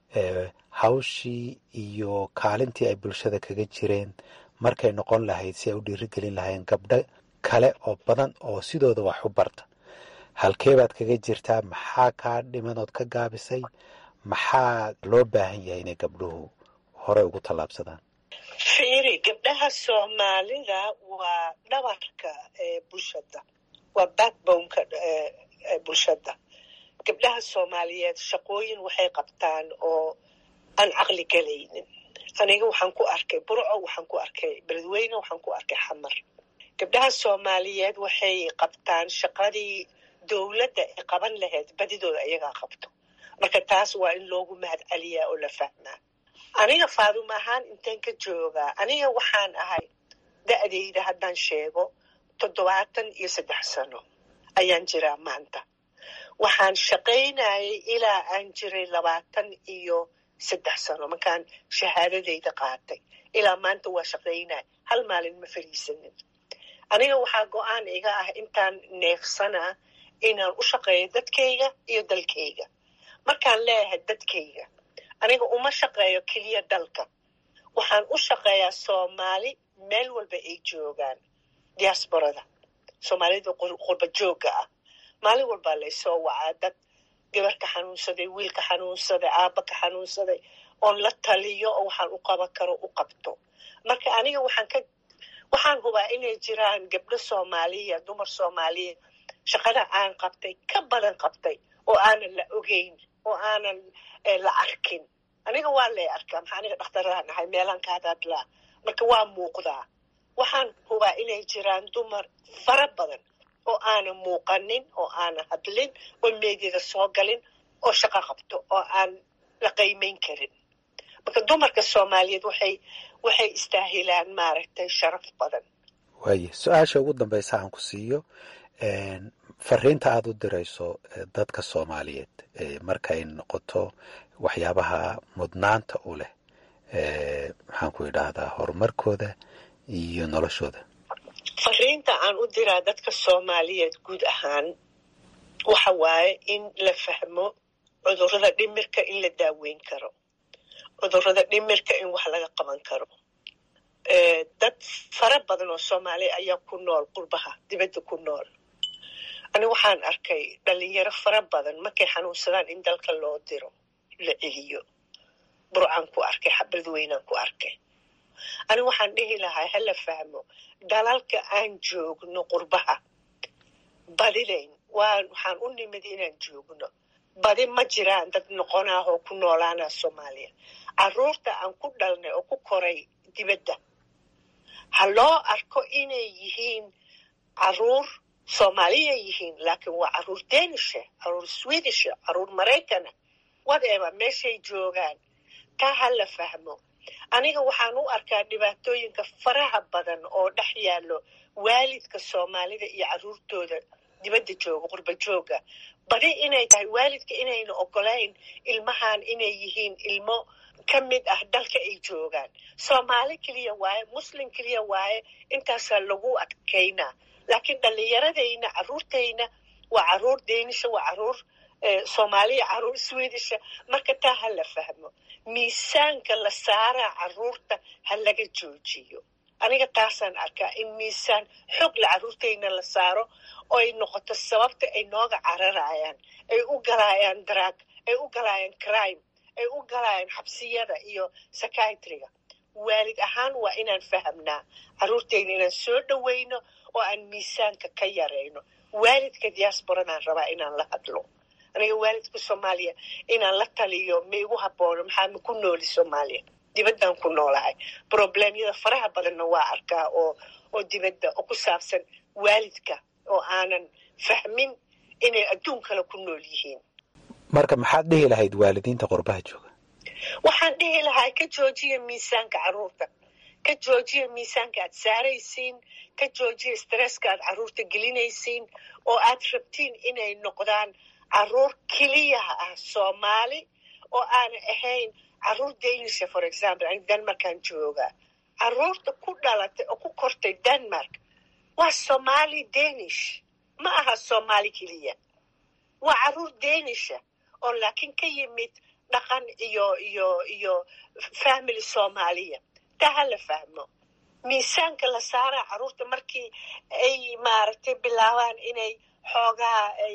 hawshii iyo kaalintii ay bulshada kaga jireen markay noqon lahayd si ay u dhiirigelin lahayn gabdho kale oo badan oo sidooda wax u barta halkee baad kaga jirtaa maxaa kaa dhimanood ka gaabisay maxaa loo baahan yahay inay gabdhuhu hore ugu tallaabsadaan fiiri gabdhaha soomaalida waa dhabarka bulshada waa backboneka bulshada gabdhaha soomaaliyeed shaqooyin waxay qabtaan oo aan caqli galaynin aniga waxaan ku arkay burco waxaan ku arkay beledweyne waxaan ku arkay xamar gabdhaha soomaaliyeed waxay qabtaan shaqadii dowladda ay qaban lahayd badidooda ayagaa qabto marka taas waa in loogu mahad celiyaa oo la fahmaa aniga faadum ahaan inteen ka joogaa aniga waxaan ahay da'dayda haddaan sheego toddobaatan iyo saddex sano ayaan jiraa maanta waxaan shaqaynayay ilaa aan jiray labaatan iyo saddex sano markaan shahaadadayda qaatay ilaa maanta waa shaqaynaya hal maalin ma fariisanin aniga waxaa go-aan iga ah intaan neefsanaa inaan u shaqeeyo dadkayga iyo dalkayga markaan leeyahay dadkayga aniga uma shaqeeyo keliya dalka waxaan u shaqeeyaa soomaali meel walba ay joogaan diaasborada soomaalida qurba joogga ah maalin walbaa laysoo wacaa dad gabar ka xanuunsaday wiil ka xanuunsaday aabba ka xanuunsaday oon la taliyo oo waxaan u qaban karo u qabto marka aniga waxaan ka waxaan hubaa inay jiraan gabdho soomaaliya dumar soomaaliya shaqada aan qabtay ka badan qabtay oo aanan la ogeyn oo aanan la arkin aniga waa lay arkaa maxaa aniga dhakhtaraan ahay meelaan ka hadadlaa marka waa muuqdaa waxaan hubaa inay jiraan dumar fara badan oo aanan muuqanin oo aanan hadlin oo meedyada soo galin oo shaqo qabto oo aan la qaymayn karin marka dumarka soomaaliyeed waxay waxay istaahilaan maaragtay sharaf badan waaye su-aasha ugu dambaysa aan ku siiyo fariinta aada u dirayso dadka soomaaliyeed markay noqoto waxyaabaha mudnaanta u leh maxaan ku idhaahdaa horumarkooda iyo noloshooda fariinta aan u diraa dadka soomaaliyeed guud ahaan waxa waaye in la fahmo cudurrada dhimirka in la daaweyn karo cudurrada dhimirka in wax laga qaban karo dad fara badan oo soomaaliya ayaa ku nool qurbaha dibadda ku nool ani waxaan arkay dhalinyaro fara badan markay xanuunsadaan in dalka loo diro la celiyo burcaan ku arkay xabad weynaan ku arkay ani waxaan dhihi lahaa hala fahmo dalalka aan joogno qurbaha badidayn waa waxaan u nimid inaan joogno badi ma jiraan dad noqonaah oo ku noolaana soomaaliya caruurta aan ku dhalnay oo ku koray dibadda ha loo arko inay yihiin caruur soomaaliya yihiin laakiin waa caruur denisha caruur swedisha caruur maraykana whatever meeshay joogaan taa ha la fahmo aniga waxaan u arkaa dhibaatooyinka faraha badan oo dhex yaallo waalidka soomaalida iyo caruurtooda dibadda jooga qurba jooga badi inay tahay waalidka inayna ogolayn ilmahan inay yihiin ilmo ka mid ah dalka ay joogaan soomaali keliya waaye muslim keliya waaye intaasaa lagu adkaynaa laakiin dhallinyaradayna caruurtayna waa caruur deenisha waa caruur soomaaliya caruur swedisha marka taa ha la fahmo miisaanka la saaraa caruurta ha laga joojiyo aniga taasaan arkaa in miisaan xoog la caruurtayna la saaro oo ay noqoto sababta ay nooga cararayaan ay u galaayaan drag ay u galaayaan crime ay u galaayaan xabsiyada iyo psychiatriga waalid ahaan waa inaan fahamnaa caruurtayna inaan soo dhowayno oo aan miisaanka ka yarayno waalidka diasporadaan rabaa inaan la hadlo aniga waalidka soomaaliya inaan la taliyo ma igu haboono maxaa ma ku nooli soomaaliya dibaddaan ku noolahay probleemyada faraha badanna waa arkaa oo oo dibadda oo ku saabsan waalidka oo aanan fahmin inay adduun kale ku nool yihiin marka maxaad dhihi lahayd waalidiinta qurbaha jooga waxaan dhihi lahaa ka joojiya miisaanka caruurta ka joojiya miisaanka aad saaraysiin ka joojiya stresska aad caruurta gelinaysiin oo aad rabtiin inay noqdaan caruur keliyaha ah soomaali oo aanay ahayn caruur danisha for example ani denmarkaan jooga caruurta ku dhalatay oo ku kortay denmark waa somaali danish ma aha soomaali keliya waa caruur danisha oo laakiin ka yimid dhaqan iyo iyo iyo family soomaaliya taa ha la fahmo miisaanka la saaraa caruurta markii ay maaragtay bilaabaan inay xoogaa ay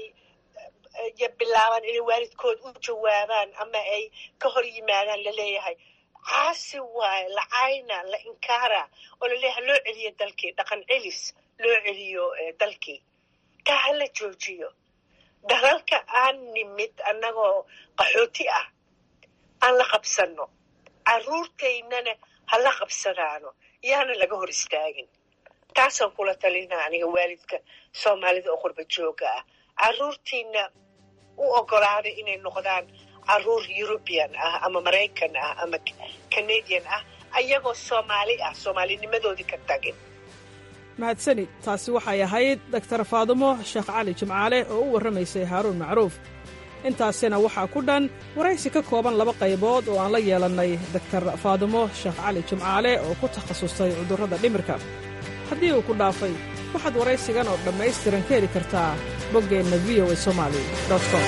bilaabaan inay waalidkood u jawaabaan ama ay ka hor yimaadaan laleeyahay caasi waaye la cayna la inkaara oo laleeyahay loo celiyo dalkii dhaqan celis loo celiyo dalkii taa ha la joojiyo dalalka aan nimid annagoo qaxooti ah aan la qabsanno caruurtaynana ha la qabsadaano yaana laga hor istaagin taasaan kula talinaa aniga waalidka soomaalida oo qurba jooga ah caruurtiina u ogolaaday inay noqdaan caruur eurubian ah ama maraykan ah ama canadian ah ayagoo soomaali ah soomaalinimadoodii ka tagin mahadsanid taasi waxay ahayd doktar faadumo sheekh cali jimcaale oo u warramaysay haaruun macruuf intaasina waxaa ku dhan waraysi ka kooban laba qaybood oo aan la yeelannay doktar faadumo sheekh cali jimcaale oo ku takhasustay cudurrada dhimirka haddii uu ku dhaafay waxaad waraysigan oo dhammaystiran ka heli kartaa boggeenna v o a somali com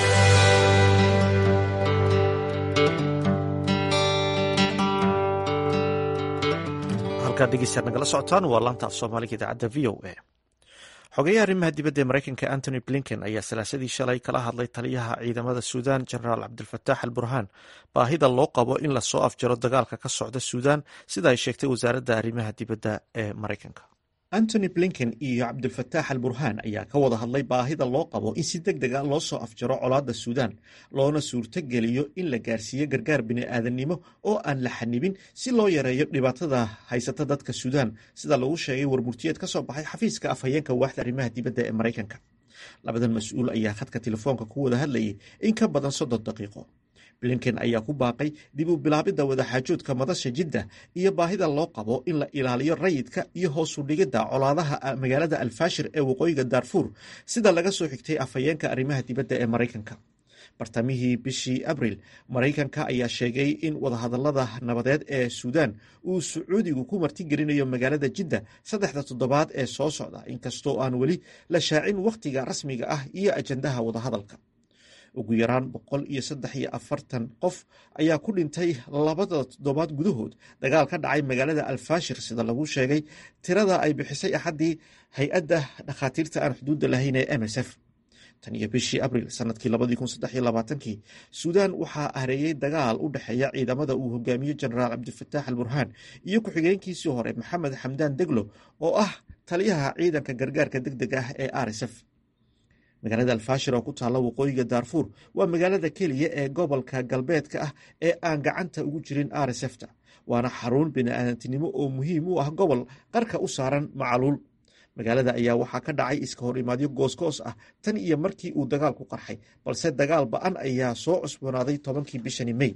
halkaad dhegeystaad nagala socotaan waa laanta af soomaaliga idaacadda v o a xogeyaha arrimaha dibadda ee maraykanka antony blinken ayaa salaasadii shalay kala hadlay taliyaha ciidamada suudan genaraal cabdilfataax al burhaan baahida loo qabo in lasoo afjaro dagaalka ka socda suudan sida ay sheegtay wasaaradda arrimaha dibadda ee maraykanka antony blinken iyo cabdilfataax al burhaan ayaa ka wada hadlay baahida loo qabo in si deg dega loo soo afjaro colaadda suudan loona suurtogeliyo in la gaarsiiyo gargaar bini'aadanimo oo aan la xanibin si loo yareeyo dhibaatada haysata dadka suudan sida lagu sheegay warmurtiyeed ka soo baxay xafiiska afhayeenka waaxda arrimaha dibadda ee maraykanka labadan mas-uul ayaa khadka telefoonka ku wada hadlayay in ka badan soddon daqiiqo blinken ayaa ku baaqay dib u bilaabidda wadaxaajoodka madasha jidda iyo baahida loo qabo in la ilaaliyo rayidka iyo hoosu dhigidda colaadaha magaalada alfaashir ee waqooyiga daarfuur sida laga soo xigtay afhayeenka arrimaha dibadda ee maraykanka bartamihii bishii abril maraykanka ayaa sheegay in wadahadallada nabadeed ee suudan uu sacuudigu ku martigelinayo magaalada jidda saddexda toddobaad ee soo socda inkastoo aan weli la shaacin wakhtiga rasmiga ah iyo ajandaha wadahadalka ugu yaraan boqol iyo saddex iyo afartan qof ayaa ku dhintay labada toddobaad gudahood dagaal ka dhacay magaalada alfaashir sida lagu sheegay tirada ay bixisay axaddii hay-adda dhakhaatiirta aan xuduudda lahayn ee m s f tan iyo bishii abril sanadkii labadii kun saddex iyo labaatankii suudan waxaa hareeyey dagaal u dhexeeya ciidamada uu hogaamiyo jenaraal cabdilfataax al burhaan iyo ku-xigeenkiisii hore maxamed xamdaan deglo oo ah taliyaha ciidanka gargaarka deg deg ah ee r s f magaalada alfaashir oo ku taalla waqooyiga daarfuur waa magaalada keliya ee gobolka galbeedka ah ee aan gacanta ugu jirin r s fta waana xarun bini'aadantinimo oo muhiim u ah gobol qarka u saaran macaluul magaalada ayaa waxaa ka dhacay iska hor imaadyo goosgoos ah tan iyo markii uu dagaalku qarxay balse dagaal ba-an ayaa soo cusboonaaday tobankii bishani mey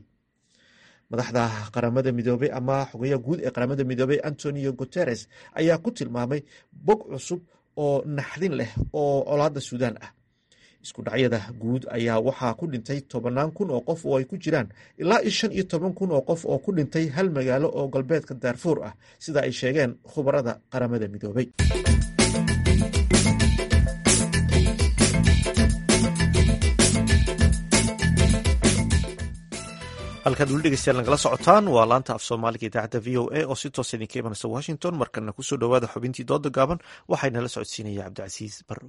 madaxda qaramada midoobey ama xogeya guud ee qaramada midoobey antonio guteres ayaa ku tilmaamay bog cusub oo naxdin leh oo colaadda suudaan ah isku dhacyada guud ayaa waxaa ku dhintay tobannaan kun oo qof oo ay ku jiraan ilaa iyo shan iyo toban kun oo qof oo ku dhintay hal magaalo oo galbeedka daarfuur ah sida ay sheegeen khubarada qaramada midoobey halkaad weli dhegeystayaal nagala socotaan waa laanta af soomaaliga idaacadda v o a oo si toosa idinka imanaysa washington markana kusoo dhowaada xubintii dooda gaaban waxaynala socodsiinaya cabdicasiis barrow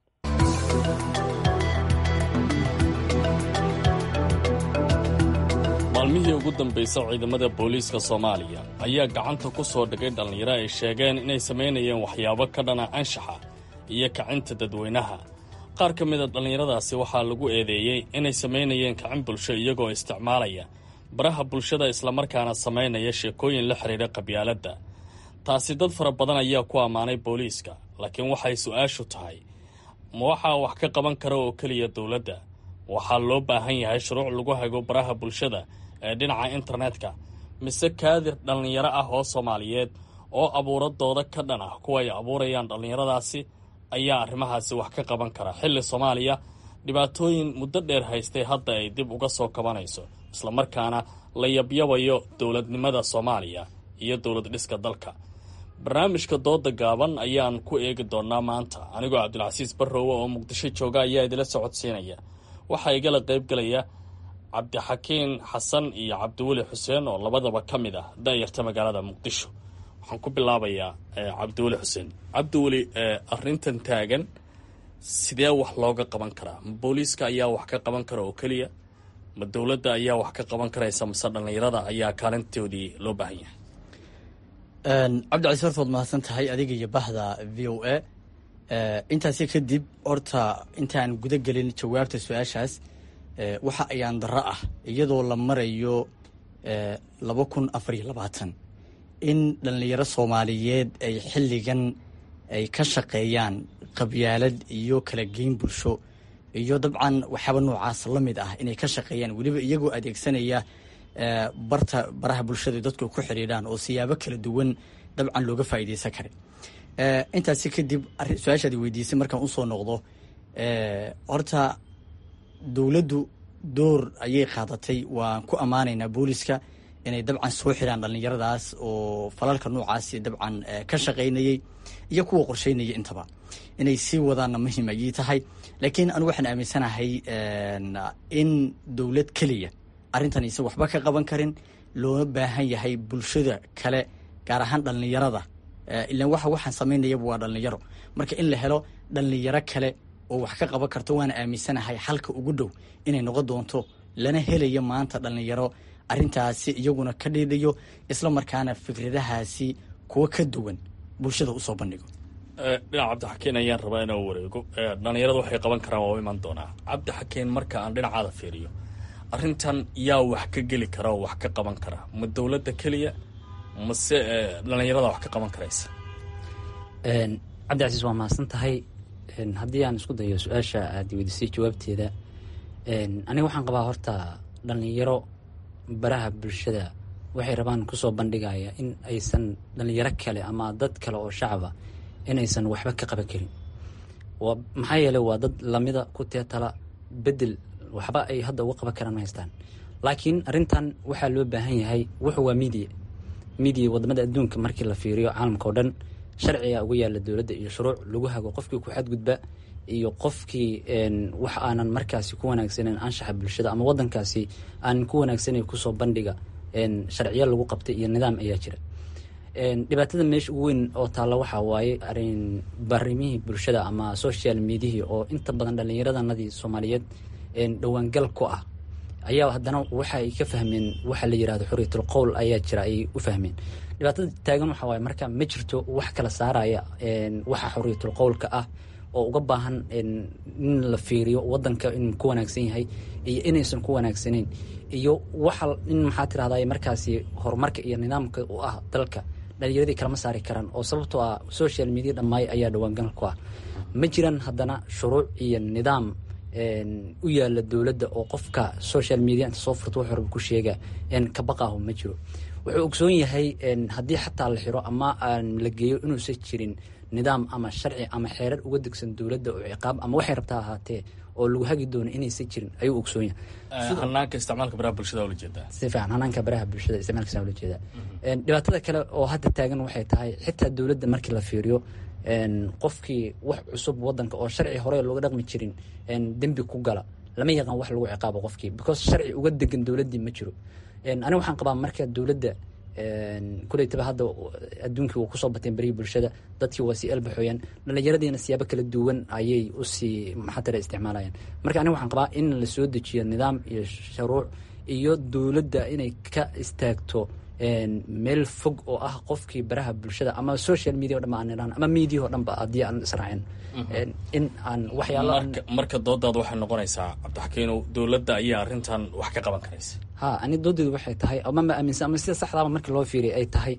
maalmihii ugu dambaysa ciidamada booliiska soomaaliya ayaa gacanta ku soo dhigay dhallinyaro ay sheegeen inay samaynayeen waxyaabo ka dhana anshaxa iyo kacinta dadweynaha qaar ka mida dhallinyaradaasi waxaa lagu eedeeyey inay samaynayeen kacin bulsho iyagoo isticmaalaya baraha bulshada islamarkaana samaynaya sheekooyin la xidhiidha qabyaaladda taasi dad fara badan ayaa ku ammaanay booliiska laakiin waxay su-aashu tahay ma waxaa wax ka qaban kara oo keliya dowladda waxaa loo baahan yahay shuruuc lagu hago baraha bulshada ee dhinaca internetka mise kaadir dhallinyaro ah oo soomaaliyeed oo abuuradooda ka dhan ah kuwa ay abuurayaan dhallinyaradaasi ayaa arrimahaasi wax ka qaban kara xilli soomaaliya dhibaatooyin muddo dheer haystay hadda ay dib uga soo kabanayso islamarkaana la yabyabayo dowladnimada soomaaliya iyo dowlad dhiska dalka barnaamijka dooda gaaban ayaan ku eegi doonaa maanta anigoo cabdilcasiis barrowe oo muqdisho jooga ayaa idila socodsiinaya waxaa igala qaybgalaya cabdixakiin xasan iyo cabdiweli xuseen oo labadaba ka mid ah da'yarta magaalada muqdisho waxaan ku bilaabayaa cabdiweli xuseen cabdiweli arintan taagan sidee wax looga qaban karaa ma booliiska ayaa wax ka qaban kara oo keliya ma dowladda ayaa wax ka qaban karaysa mase dhallinyarada ayaa kaalintoodii loo baahan yahay cabdicasiis horta waad mahadsan tahay adiga iyo bahda v o a intaasi kadib horta intaan guda gelin jawaabta su-aashaas waxa ayaan darro ah iyadoo la marayo laba kun afar iyo labaatan in dhallinyaro soomaaliyeed ay xilligan ay ka shaqeeyaan qabyaalad iyo kala geyn bulsho iyo dabcan waxyaaba noocaas la mid ah inay ka shaqeeyaan weliba iyagoo adeegsanaya barta baraha bulshada dadku ku xidhiidhaan oo siyaabo kala duwan dabcan looga faa'iidaysan karay intaasi kadib su-aashaadi weydiisay markaan usoo noqdo horta dowladdu door ayay qaadatay waan ku ammaanaynaa booliska inay dabcan soo xiraan dhallinyaradaas oo falalka noocaasi dabcan ka shaqaynayey iyo kuwa qorsheynaya intaba inay sii wadaanna muhiim ayay tahay laakiin anigu waxaan aaminsanahay in dowlad keliya arrintan aysan waxba ka qaban karin loona baahan yahay bulshada kale gaar ahaan dhallinyarada ilan waxa waxaan samaynayaba waa dhallinyaro marka in la helo dhallinyaro kale oo wax ka qaban karto waana aaminsanahay xalka ugu dhow inay noqon doonto lana helayo maanta dhallinyaro arrintaasi iyaguna ka dhiidhayo isla markaana fikradahaasi kuwa ka duwan bulshada usoo bandhigo dhinac cabdixakeen ayaan rabaa inuu wareego dhallinyarada waxay qaban karaan waa u iman doonaa cabdixakeen marka aan dhinacaada fiiriyo arrintan yaa wax ka geli kara oo wax ka qaban kara ma dowladda keliya mase dhallinyarada wax ka qaban karaysa cabdicasiis waa mahadsan tahay haddii aan isku dayo su-aasha aada weydiisay jawaabteeda aniga waxaan qabaa horta dhallinyaro baraha bulshada waxay rabaan kusoo bandhigaya in aysan dhallinyaro kale ama dad kale oo shacaba inaysan waxba ka qaban karin maxaa yeeley waa dad lamida ku teetala bedel waxba ay hadda uga qaban karaan ma haystaan laakiin arrintan waxaa loo baahan yahay wuxu waa midia midia wadamada adduunka markii la fiiriyo caalamka oo dhan sharciga uga yaala dowladda iyo shuruuc lagu hago qofkii ku xadgudba iyo qofkii wax aanan markaasi ku wanaagsaneyn anshaxa bulshada ama wadankaasi aanan ku wanaagsaneyn kusoo bandhiga sharciyo lagu qabtay iyo nidaam ayaa jira dhibaatada meesha ugu weyn oo taalla waxaa waaye arin barimihii bulshada ama social mediahii oo inta badan dhallinyaradanadii soomaaliyeed dhowaangal ku ah ayaa haddana waxa ay ka fahmeen waxa la yirahdo xuriyatul qowl ayaa jira ay u fahmeen dhibaatada taagan waxa waaye marka ma jirto wax kala saaraya waxa xuriyatul qowlka ah oo uga baahan in la fiiriyo wadanka inuu ku wanaagsan yahay iyo inaysan ku wanaagsaneyn iyo waxa in maxaa tirahday markaasi horumarka iyo nidaamka u ah dalka dhalinyaradii kalama saari karaan oo sababtoo ah social media dhammaay ayaa dhawaangal ku ah ma jiran haddana shuruuc iyo nidaam u yaala dowladda oo qofka social media inta soo furto wax ku sheega ka baqaahu ma jiro wuxuu ogsoon yahay haddii xataa la xiro ama aan la geeyo inuusan jirin nidaam ama sharci ama xeerar uga degsan dowladda oo ciqaab ama waxay rabtaa ahaatee oo lagu hagi doono inaysan jirin ayuu ogsoon yahay hanaanka isticmaalka baraha bulshada ula jeedaa si fiican hanaanka baraha bulshada isticmaalkiisa ula jeedaa dhibaatada kale oo hadda taagan waxay tahay xitaa dowladda markii la fiiriyo qofkii wax cusub wadanka oo sharci hore looga dhaqmi jirin dembi ku gala lama yaqaan wax lagu ciqaabo qofkii because sharci uga degan dowladdii ma jiro aniga waxaan qabaa marka dowladda kuleytaba hadda adduunkii uu kusoo bateen berihii bulshada dadkii waa sii elbaxooyaan dhallinyaradiina siyaabo kala duwan ayay usii maxatira isticmaalayaan marka aniga waxaan qabaa in la soo dejiyo nidaam iyo shuruuc iyo dowladda inay ka istaagto meel fog oo ah qofkii baraha bulshada ama social media o dhan ba aan idhaan ama media o dhan ba haddii aan israacin in aan waxyaalo marka doodaada waxay noqonaysaa cabdixakiinow dowladda ayaa arrintan wax ka qaban karaysa ha ani doodeedu waxay tahay ama ma aaminsan ama sida saxdaaba markii loo fiiriya ay tahay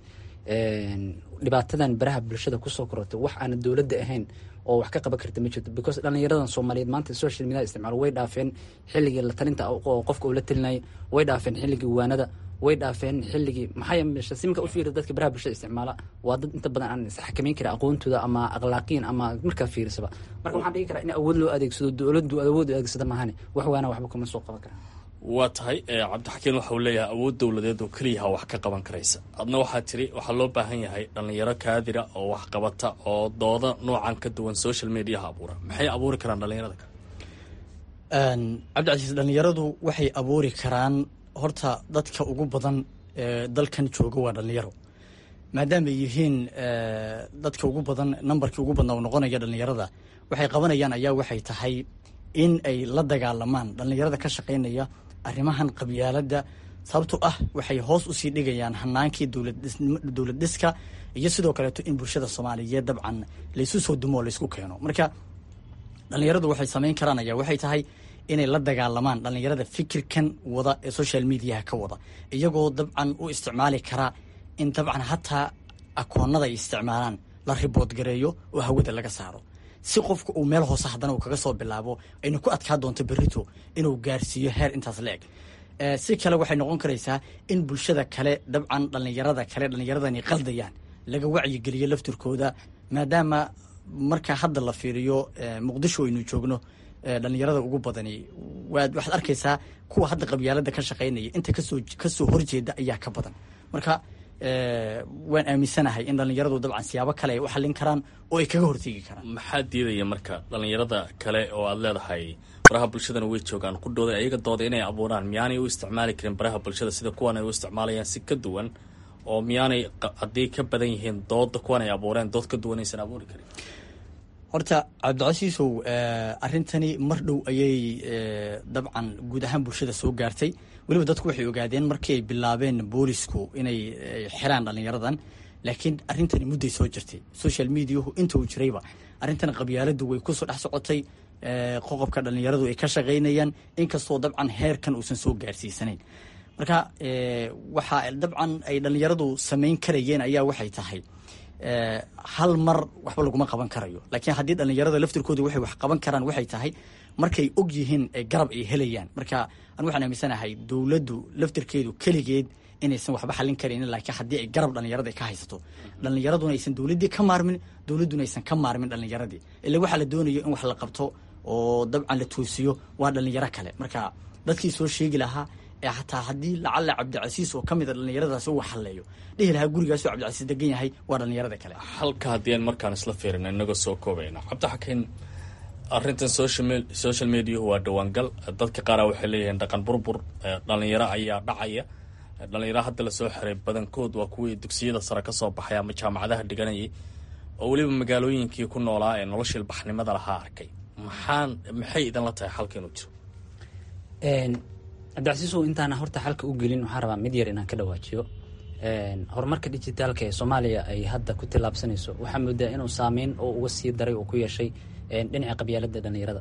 dhibaatadan baraha bulshada kusoo korortay wax aana dowladda ahayn oo wax ka qaban karta ma jirto because dhallinyaradan soomaaliyeed maanta social media isticmaal way dhaafeen xilligii la talinta oo qofka uu la talinayay way dhaafeen xilligii waanada way dhaafeen xilligii maxaa yeeshe simka u fiiri dadka baraha bulshada isticmaala waa dad inta badan aan isxakameyn karin aqoontooda ama akhlaaqiyan ama markaa fiirisaba marka waxaan dhigi karaa in awood loo adeegsado dowladdu awood adeegsada maahane wax waana waxba kuma soo qaban kara waa tahay cabdixakiin waxa uu leeyahay awood dowladeed oo keliyaha wax ka qaban karaysa adna waxaa tiri waxaa loo baahan yahay dhallinyaro kaadira oo wax qabata oo dooda noocan ka duwan social mediaha abuura maxay abuuri karaan dhallinyarada kale cabdicasiis dhallinyaradu waxay abuuri karaan horta dadka ugu badan ee dalkan jooga waa dhallinyaro maadaama ay yihiin dadka ugu badan nambarkii ugu badnaa uu noqonaya dhallinyarada waxay qabanayaan ayaa waxay tahay in ay la dagaalamaan dhallinyarada ka shaqaynaya arrimahan qabyaaladda sababto ah waxay hoos usii dhigayaan hanaankii dowlad dhiska iyo sidoo kaleeto in bulshada soomaaliyeed dabcan laysu soo dumo oo laysku keeno marka dhallinyaradu waxay samayn karaan ayaa waxay tahay inay la dagaalamaan dhallinyarada fikirkan wada ee social mediaha ka wada iyagoo dabcan u isticmaali karaa in dabcan hataa akoonada ay isticmaalaan la ribood gareeyo oo hawada laga saaro si qofka uu meel hoose haddana uu kaga soo bilaabo ayna ku adkaa doonto berito inuu gaarsiiyo heer intaas la eg si kale waxay noqon karaysaa in bulshada kale dabcan dhallinyarada kale dhallinyaradani qaldayaan laga wacyigeliyo laftirkooda maadaama marka hadda la fiiriyo muqdisho aynu joogno dhalinyarada ugu badani waad waxaad arkaysaa kuwa hadda qabyaalada ka shaqaynaya inta kasoo kasoo horjeeda ayaa ka badan marka waan aaminsanahay in dhalinyaradu dabcan siyaabo kale ay u xallin karaan oo ay kaga hortegi karaan maxaa diidaya marka dhalinyarada kale oo aad leedahay baraha bulshadana way joogaan ku dhooday ayaga dooda inay abuuraan miyaanay u isticmaali karin baraha bulshada sida kuwan ay u isticmaalayaan si ka duwan oo miyaanay haddii ka badan yihiin dooda kuwan ay abuureen dood ka duwan aysan abuuri karin horta cabdicasiisow arrintani mar dhow ayay dabcan guud ahaan bulshada soo gaartay weliba dadku waxay ogaadeen markii ay bilaabeen boolisku inay xiraan dhalinyaradan laakiin arrintani mudday soo jirtay social mediahu inta uu jirayba arrintan qabyaaladu way kusoo dhex socotay qoqobka dhalinyaradu ay ka shaqaynayaan inkastoo dabcan heerkan uusan soo gaarsiisanayn marka waxa dabcan ay dhalinyaradu samayn karayeen ayaa waxay tahay hal mar waxba laguma qaban karayo laakiin haddii dhalinyarada laftirkooda waxay wax qaban karaan waxay tahay markay og yihiin garab ay helayaan marka an waxaan aaminsanahay dowladdu laftirkeedu keligeed inaysan waxba xallin karaynin laakiin haddii ay garab dhalinyarada ay ka haysato dhalinyaraduna aysan dowladdii ka maarmin dowladduna aysan ka maarmin dhalinyaradii ila waxaa la doonayo in wax la qabto oo dabcan la toosiyo waa dhalinyaro kale marka dadkii soo sheegi lahaa ee xataa haddii lacalla cabdicasiis oo ka mid a dhallinyaradaasi uu xalleeyo dhihi lahaa gurigaasoo cabdicasiis degan yahay waa dhallinyarada kale halka haddii aan markaan isla fiirina inagoo soo koobayna cabdixakiin arrintan social mediahu waa dhawaangal dadka qaara waxay leeyihiin dhaqan burbur dhalinyaro ayaa dhacaya dhalinyaro hadda lasoo xiray badankood waa kuwii dugsiyada sare ka soo baxay ama jaamacadaha dhiganayay oo weliba magaalooyinkii ku noolaa ee noloshii ilbaxnimada lahaa arkay maxaan maxay idinla tahay xalka inuu jiro cabdicasiisow intaana horta xalka u gelin waxaan rabaa mid yar inaan ka dhawaajiyo horumarka dijitaalka ee soomaaliya ay hadda ku tillaabsanayso waxaa moodaa inuu saameyn oo uga sii daray oo ku yeeshay dhinaca qabyaalada dhalinyarada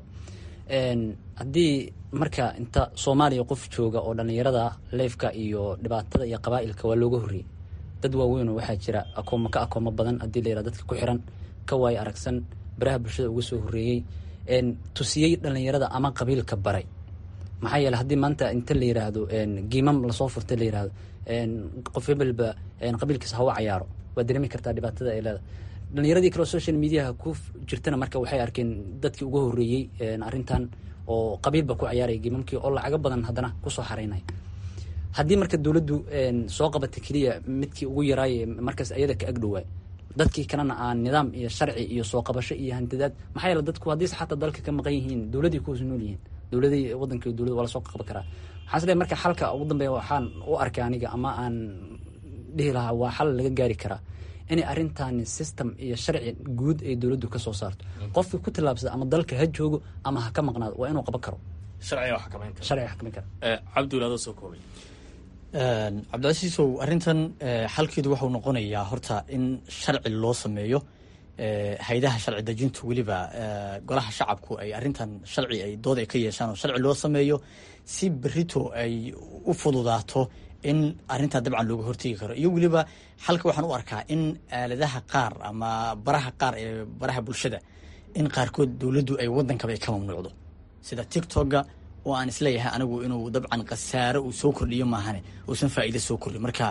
haddii marka inta soomaaliya qof jooga oo dhalinyarada leefka iyo dhibaatada iyo qabaailka waa looga horreeyey dad waaweynoo waxaa jira akoomo ka akoomo badan haddii layihah dadka ku xiran ka waayo aragsan baraha bulshada uga soo horreeyey tusiyey dhalinyarada ama qabiilka baray maxaa yeele haddii maanta inta la yiraahdo giimam lasoo furta la yirahdo qof hebelba qabiilkiisa hawa cayaaro waa dareemi kartaa dhibaatada ay leedahay dhalinyaradii kaleo social mediaha ku jirtana marka waxay arkeen dadkii uga horreeyey arrintan oo qabiilba ku cayaaraya giimamkii oo lacago badan haddana kusoo xaraynaya haddii marka dowladdu soo qabata keliya midkii ugu yaraaye markaas ayada ka agdhowaay dadkii kalena aan nidaam iyo sharci iyo soo qabasho iyo hantidaad maxaa yeele dadku haddiise xataa dalka ka maqan yihiin dowladii kuwas nool yihiin dowladii wadanka dowlad waa lasoo qaban karaa waxaan isleeyahay marka xalka ugu dambeeya waxaan u arkay aniga ama aan dhihi lahaa waa xal laga gaari karaa inay arrintaani system iyo sharci guud ay dowladdu ka soo saarto qofkii ku tillaabsada ama dalka ha joogo ama ha ka maqnaado waa inuu qaban karo sharciga wax xakameyn kara sharciga xakameyn kara cabdiwil adoo soo koobay cabdicasiisow arrintan xalkeedu wuxuu noqonayaa horta in sharci loo sameeyo hay-adaha sharci dejintu weliba golaha shacabku ay arrintan sharci ay dood ay ka yeeshaan oo sharci loo sameeyo si berito ay u fududaato in arrintaa dabcan looga hortegi karo iyo weliba xalka waxaan u arkaa in aaladaha qaar ama baraha qaar ee baraha bulshada in qaarkood dowladdu ay waddankaba ay ka mamnuucdo sida tictokga oo aan isleeyahay anigu inuu dabcan khasaaro uu soo kordhiyo maahane uusan faa'iido soo kordhin marka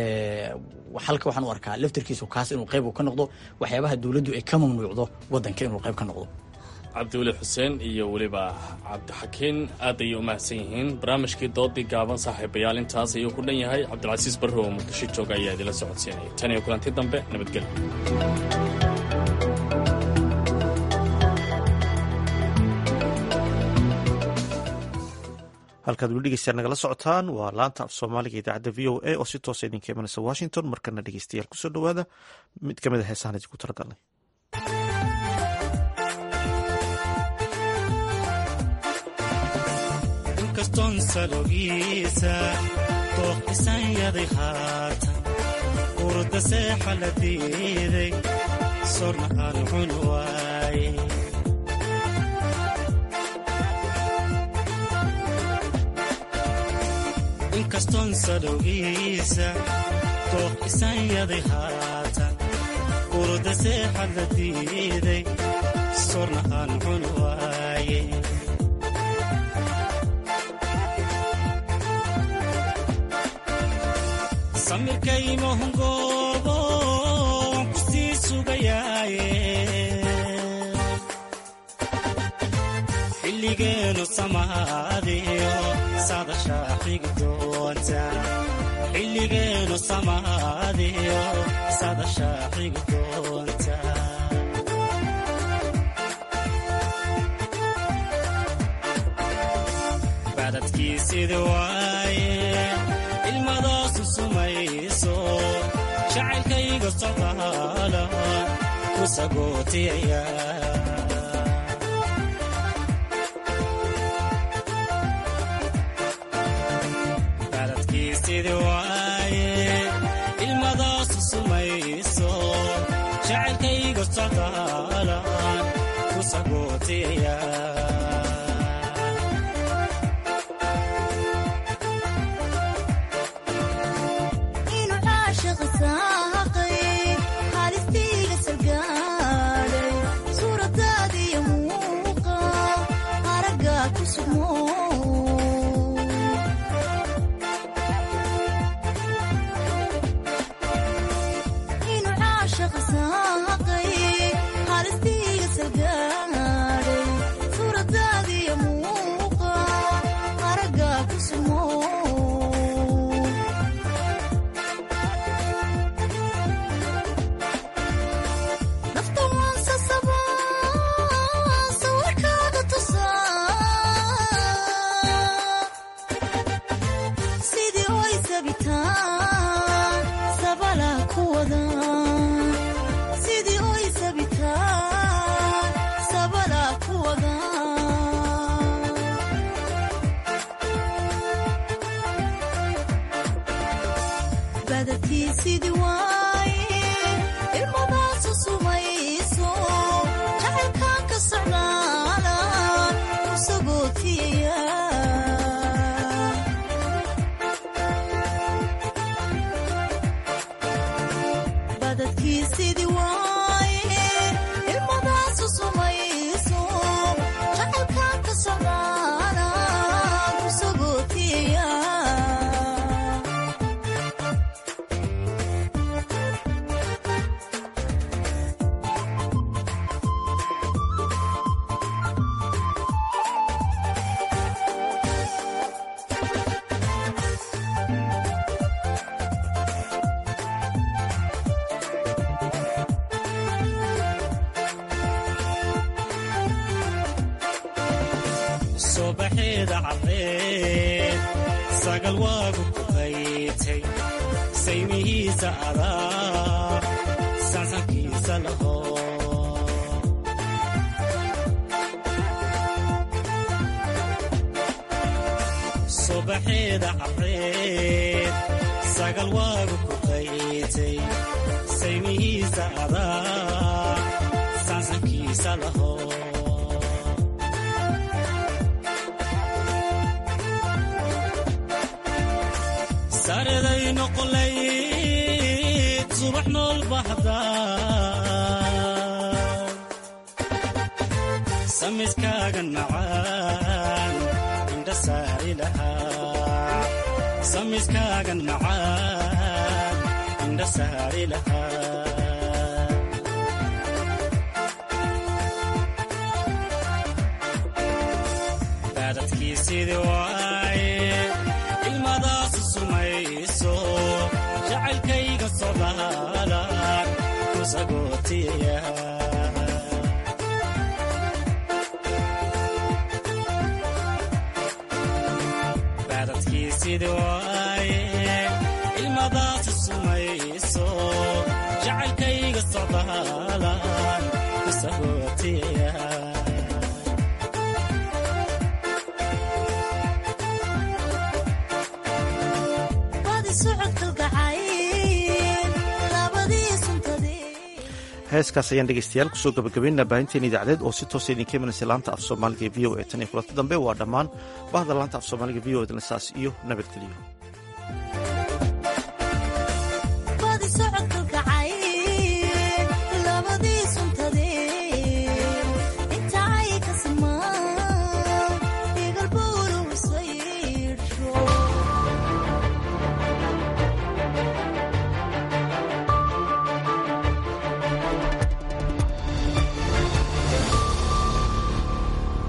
xalka waxaan u arkaa laftarkiisu kaas inuu qayb uu ka noqdo waxyaabaha dowladdu ay ka mamnuucdo waddanka inuu qayb ka noqdo cabdiweli xuseen iyo weliba cabdixakiin aad ayay u mahadsan yihiin barnaamijkii doodii gaaban saaxiibayaal intaas ayuu ku dhan yahay cabdilcasiis barre oo muqdisho jooga ayaa idinla socodsiinaya tan iyo kulanti dambe nabadgelyo halkaad weli dhegeystayaal nagala socotaan waa laanta af soomaaliga idaacadda v o a oo si toosa idinka imanaysa washington markana dhegeystayaal kusoo dhowaada mid ka mid a heesahan idinku talagalnay inkastoon salogiisa dooqisanyaday haatan urda seexa la diiday sorna aan cun waaye inkastoon salowgiisa dooqisanyaday haatan urda seexa la diiday sorna aan cun waaye samirkaymahungoobo waan ku sii sugayaaye xilligeenu samaadiyo sadashaa xigi doonta xilligeenu samaadiyo sadashaa xigi doonta badadkiisidi waaye ilmadaasu sumayso jacaylkayga socdaala ku sagootiyaya badadkiisidi waaye ilmadaasu sumayso jacaylkayga socdaala ku sagootiyaya subaxeeda caddeed sagal waagu ku qaytay saymihiisa adaa sansankiisa laho subaxeeda caddeed sagal waagu ku qaytay saymihiisa adaa sansankiisa laho sareday noqolayd subax nool bahda samiskaagan macaan indha saari lahaa samiskaagan macaan indha saari lahaa baadadkiisidi waaye ilmadaasu sumayso jacaylkayga sodaalan ku sagootiya baadadkiisidi waaye ilmadaasu sumayso jacaylkayga sodaalan ku sagootiya heeskaas ayaan dhegeystayaal kusoo gabagabaynaa baahinteen idaacadeed oo si toosa idinka imanaysa laanta af soomaaliga e v o e tan iyo kulanti dambe waa dhammaan bahda laanta af soomaaliga v o e dna saas iyo nabadgeliyo